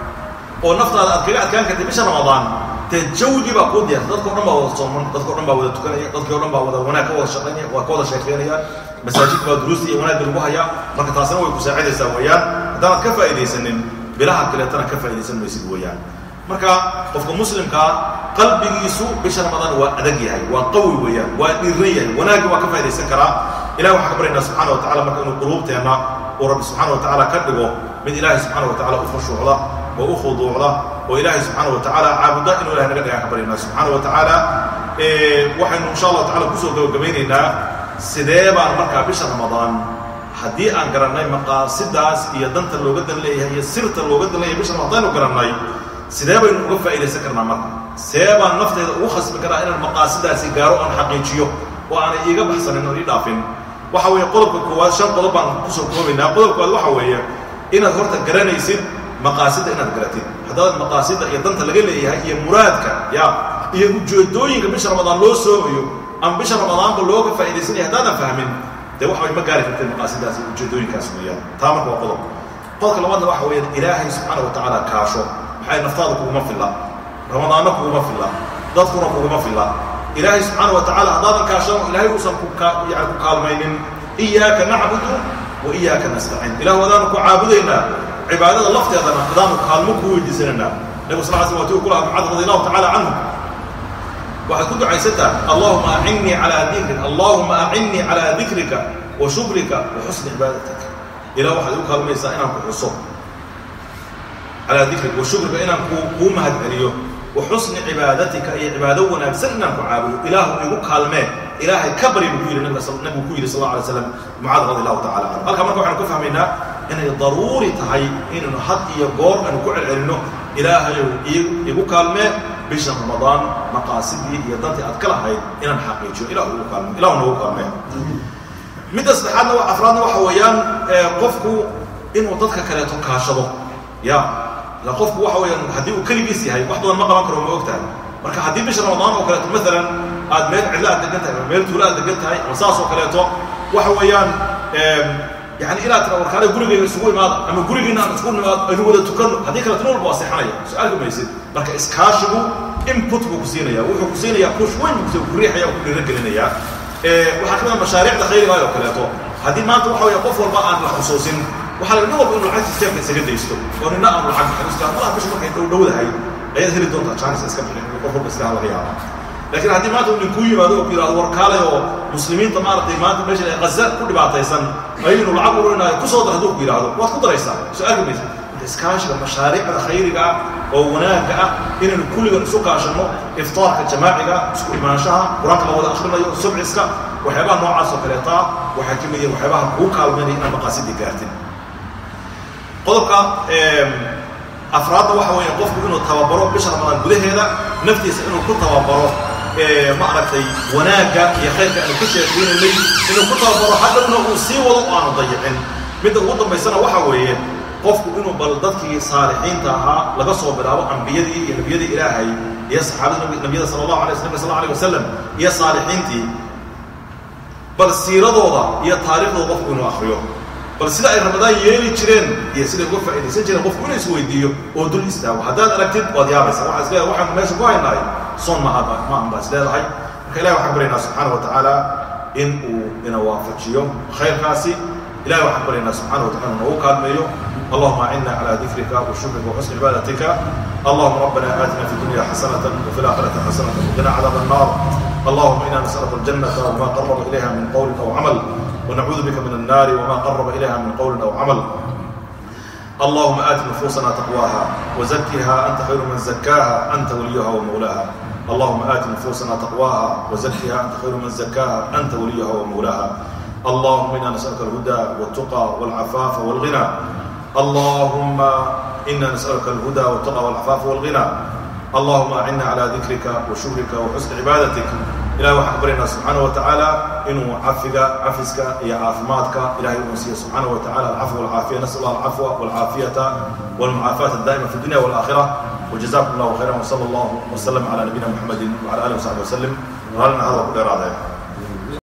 oo naftaada aad kaga adkaan kartay bisha ramadaan dee jawgii baa kuu diyaarsa dadka o dhan baa wada sooman dadka o dhan baa wada tukanaya dadkii o dhan baa wada wanaag ka wada shaqaynaya waa ka wada sheekaynaya masaajidka baa duruusta iyo wanaagga lagu hayaa marka taasina way ku saacidaysaa weeyaan haddaanad ka faa'iidaysanin bilaha kaleetana ka faa'idaysan maysid weeyaan marka qofka muslimkaa qalbigiisu bisha ramadaan waa adag yahay waa qawi weeyaan waa dhiiran yahay wanaagga waa ka faa'idaysan karaa ilahi waxaan ka baryaynaa subxana wa tacala marka inuu quluubteenna uu rabbi subxaana wa tacaala ka dhigo mid ilaahay subxaana wa tacala u khushuucda oo u khuduucda oo ilaahay subxaana wa tacaala caabuda inuu ilahay naga dhigaan ka baryaynaa subxaana wa tacaala waxaynu insha allahu tacala kusoo gabagabaynaynaa sidee baan markaa bisha ramadaan haddii aan garannay maqaasidaas iyo danta looga dan leeyahay iyo sirta looga dan leeyahay bisha ramadaan aynu garannay sidee baynu uga faa'idaysan karnaa marka see baan nafteeda ugu khasbi karaa inaan maqaasidaasi gaaro aan xaqiijiyo oo aanay iiga baxsanin oo ii dhaafin waxa weeye qodobka koowaad shan qodob baan kusoo koobaynaa qodobkoowaad waxa weeye inaad horta garanaysid maqaasida inaad garatid haddaadan maqaasida iyo danta laga leeyahay iyo muraadka ya iyo ujeedooyinka bisha ramadaan loo soomayo ama bisha ramadaanba looga faa'idaysanaya haddaadan fahmin dee wax way ma gaari karteen maqaasidaas iyo ujeedooyinkaas weeyaan taa marka waa qodob qodobka labaadna waxa weeyaan ilaahay subxaana wa tacaala kaasho maxay naftaada kuguma filla ramadaanna kuguma filla dadkuna kuguma filla ilaahay subxaana wa tacala haddaadan kaashano ilaahay uusan ku yani ku kaalmaynin iyaaka nacbudu wa iyaaka nastaciin ilahu adaanu ku caabudaynaa cibaadada lafteedana adaanu kaalmo ku weydiisanaynaa nabigu sal sl wati ku laha mucad radi allahu tacala canhu waxaad ku ducaysataa allahuma acinnii calaa dikrik allahuma acinnii calaa dikrika wa shukrika wa xusni cibaadatik ilah waxaad igu kaalmaysaa inaan ku xuso calaa dikrika wa shukrika inaan ku kuu mahad celiyo wa xusni cibaadatika iyo cibaado wanaagsan inaan ku caabudo ilaahu igu kaalmee ilaahay ka bari buu ku yidhi nabigu ku yidhi sal alla alay slam mucaad radi allahu tacala canhu halkaa marka waxaanu ka fahmaynaa inay daruuri tahay inaynu had iyo goor aanu ku celcelinno ilaahayow igu kaalmee bisha ramadaan maqaasidii iyo dantii aad ka lahayd inaan xaqiijiyo ilahu igu kaalme ilahu noogu kaalmee midda saddexaadna afraadna waxa weeyaan qofku inuu dadka kaleeto kaashado ya la qofku waxa weeyaan haddii uu keligiis yahay wax badan ma qaban karo ma og tahay marka haddii bisha ramadaan oo kaleeto maalan aad meel cidla aad degan tahay ama meel tuula aad degan tahay ama saas oo kaleeto waxa weeyaan yani inaad tira warkaale gurigeyga isugu imaada ama gurigiina aan isugu nimaado aynu wada tukanno haddii kaleeto nin walba waa seexanaya su-aalka maysid marka iskaashigu input buu ku siinaya wuxuu ku siinayaa push weyn buu ku riixaya ku dhiiragelinayaa waxaa ka mid mashaariicda khayriga oo kaleeto haddii maanta waxa weya qof walba aan la xusuusin waxaa laga nin walba inuu lacagta jeebka isaga daysto oo nina aan lacag bixin malaha bisha markay dhow dhowdahay ayaad heli doontaa chance iska bixin qof walba iska laga yaaba laakiin haddii maanta nin kuu yimaado oo ku yidhahdo war kaalay oo muslimiinta maaragtay maanta meeshan ay qaza ku dhibaataysan ayaynu lacag ururinaayo ku soo dar hadduu ku yidhahdo waad ku daraysaa su-aalka maysa marka iskaashiga mashaariicda khayriga ah oo wanaagga ah inaynu kulligan isu kaashanno iftaarka jamaaciga isku imaanshaha qur-aanka la wada akhrinayo subciska waxyaabaha noocaas oo kaleeta waxay ka mid yihiin waxyaabaha kuu kaalmaynaya inaad maqaasidii gaartin qodobka afraadda waxa weeye qofku inuu tababaro bisha ramadaan gudaheeda naftiisa inuu ku tababaro ma aragtay wanaagga iyo khayrka aanu ka sheekeynanay inuu ku tababaro haddana uu sii wado oo aanu dayicin midda ugu dambaysana waxa weeye qofku inuu bal dadkii saalixiinta ahaa laga soo bilaabo ambiyadii iyo nebiyadii ilaahay iyo saxaabadii nabiyada sala allahu alay nabi sal allahu alayh wasalam iyo saalixiintii bal siiradooda iyo taariikhdooda qofku inuu akriyo bal sida ay ramadaan yeeli jireen iyo siday uga faa'idaysan jireen qofku inuu isweydiiyo oo dul istaago haddaad aragtid waad yaabaysaa waxaa isleedahay waxaanu meesha ku haynahay soon maaha maahan baa isleedahay marka ilahi waxaan baryaynaa subxaana wa tacaala in uu ina waafajiyo khayrkaasi ilahi waxaan baryaynaa subxana wa tacala noogu kaalmeeyo اللهم أعنا على ذكرك وشكرك وحسن عبادتك اللهم ربنا آتنا في الدنيا حسنة وفي الآخرة حسنة وقنا عذاب النار اللهم إنا نسألك الجنة وما قرب إليها من قول أو عمل ونعوذ بك من النار وما قرب إليها من قول أو عمل اللهم آت نفوسنا تقواها وزكها أنت خير من زكاها أنت وليها ومولاها اللهم آت نفوسنا تقواها وزكها أنت خير من زكاها أنت وليها ومولاها اللهم إنا نسألك الهدى والتقى والعفاف والغنى اللهم إنا نسألك الهدى والتقى والعفاف والغنى اللهم أعنا على ذكرك وشكرك وحسن عبادتك إلهي waxaan baryaynaa subxaana wa tacaala inuu cafiga cafiska iyo caafimaadka ilahay uu siiyo subxaana wa tacala alcafwa walcaafiya nasal allah alcafwa walcaafiyata walmucaafaata daa'ima fi dunya walaakhira وجزاكم الله خيرا وصلى الله وسلم على نبينا محمد وعلى اله وصحبه وسلم وهلنا هذا كل اراده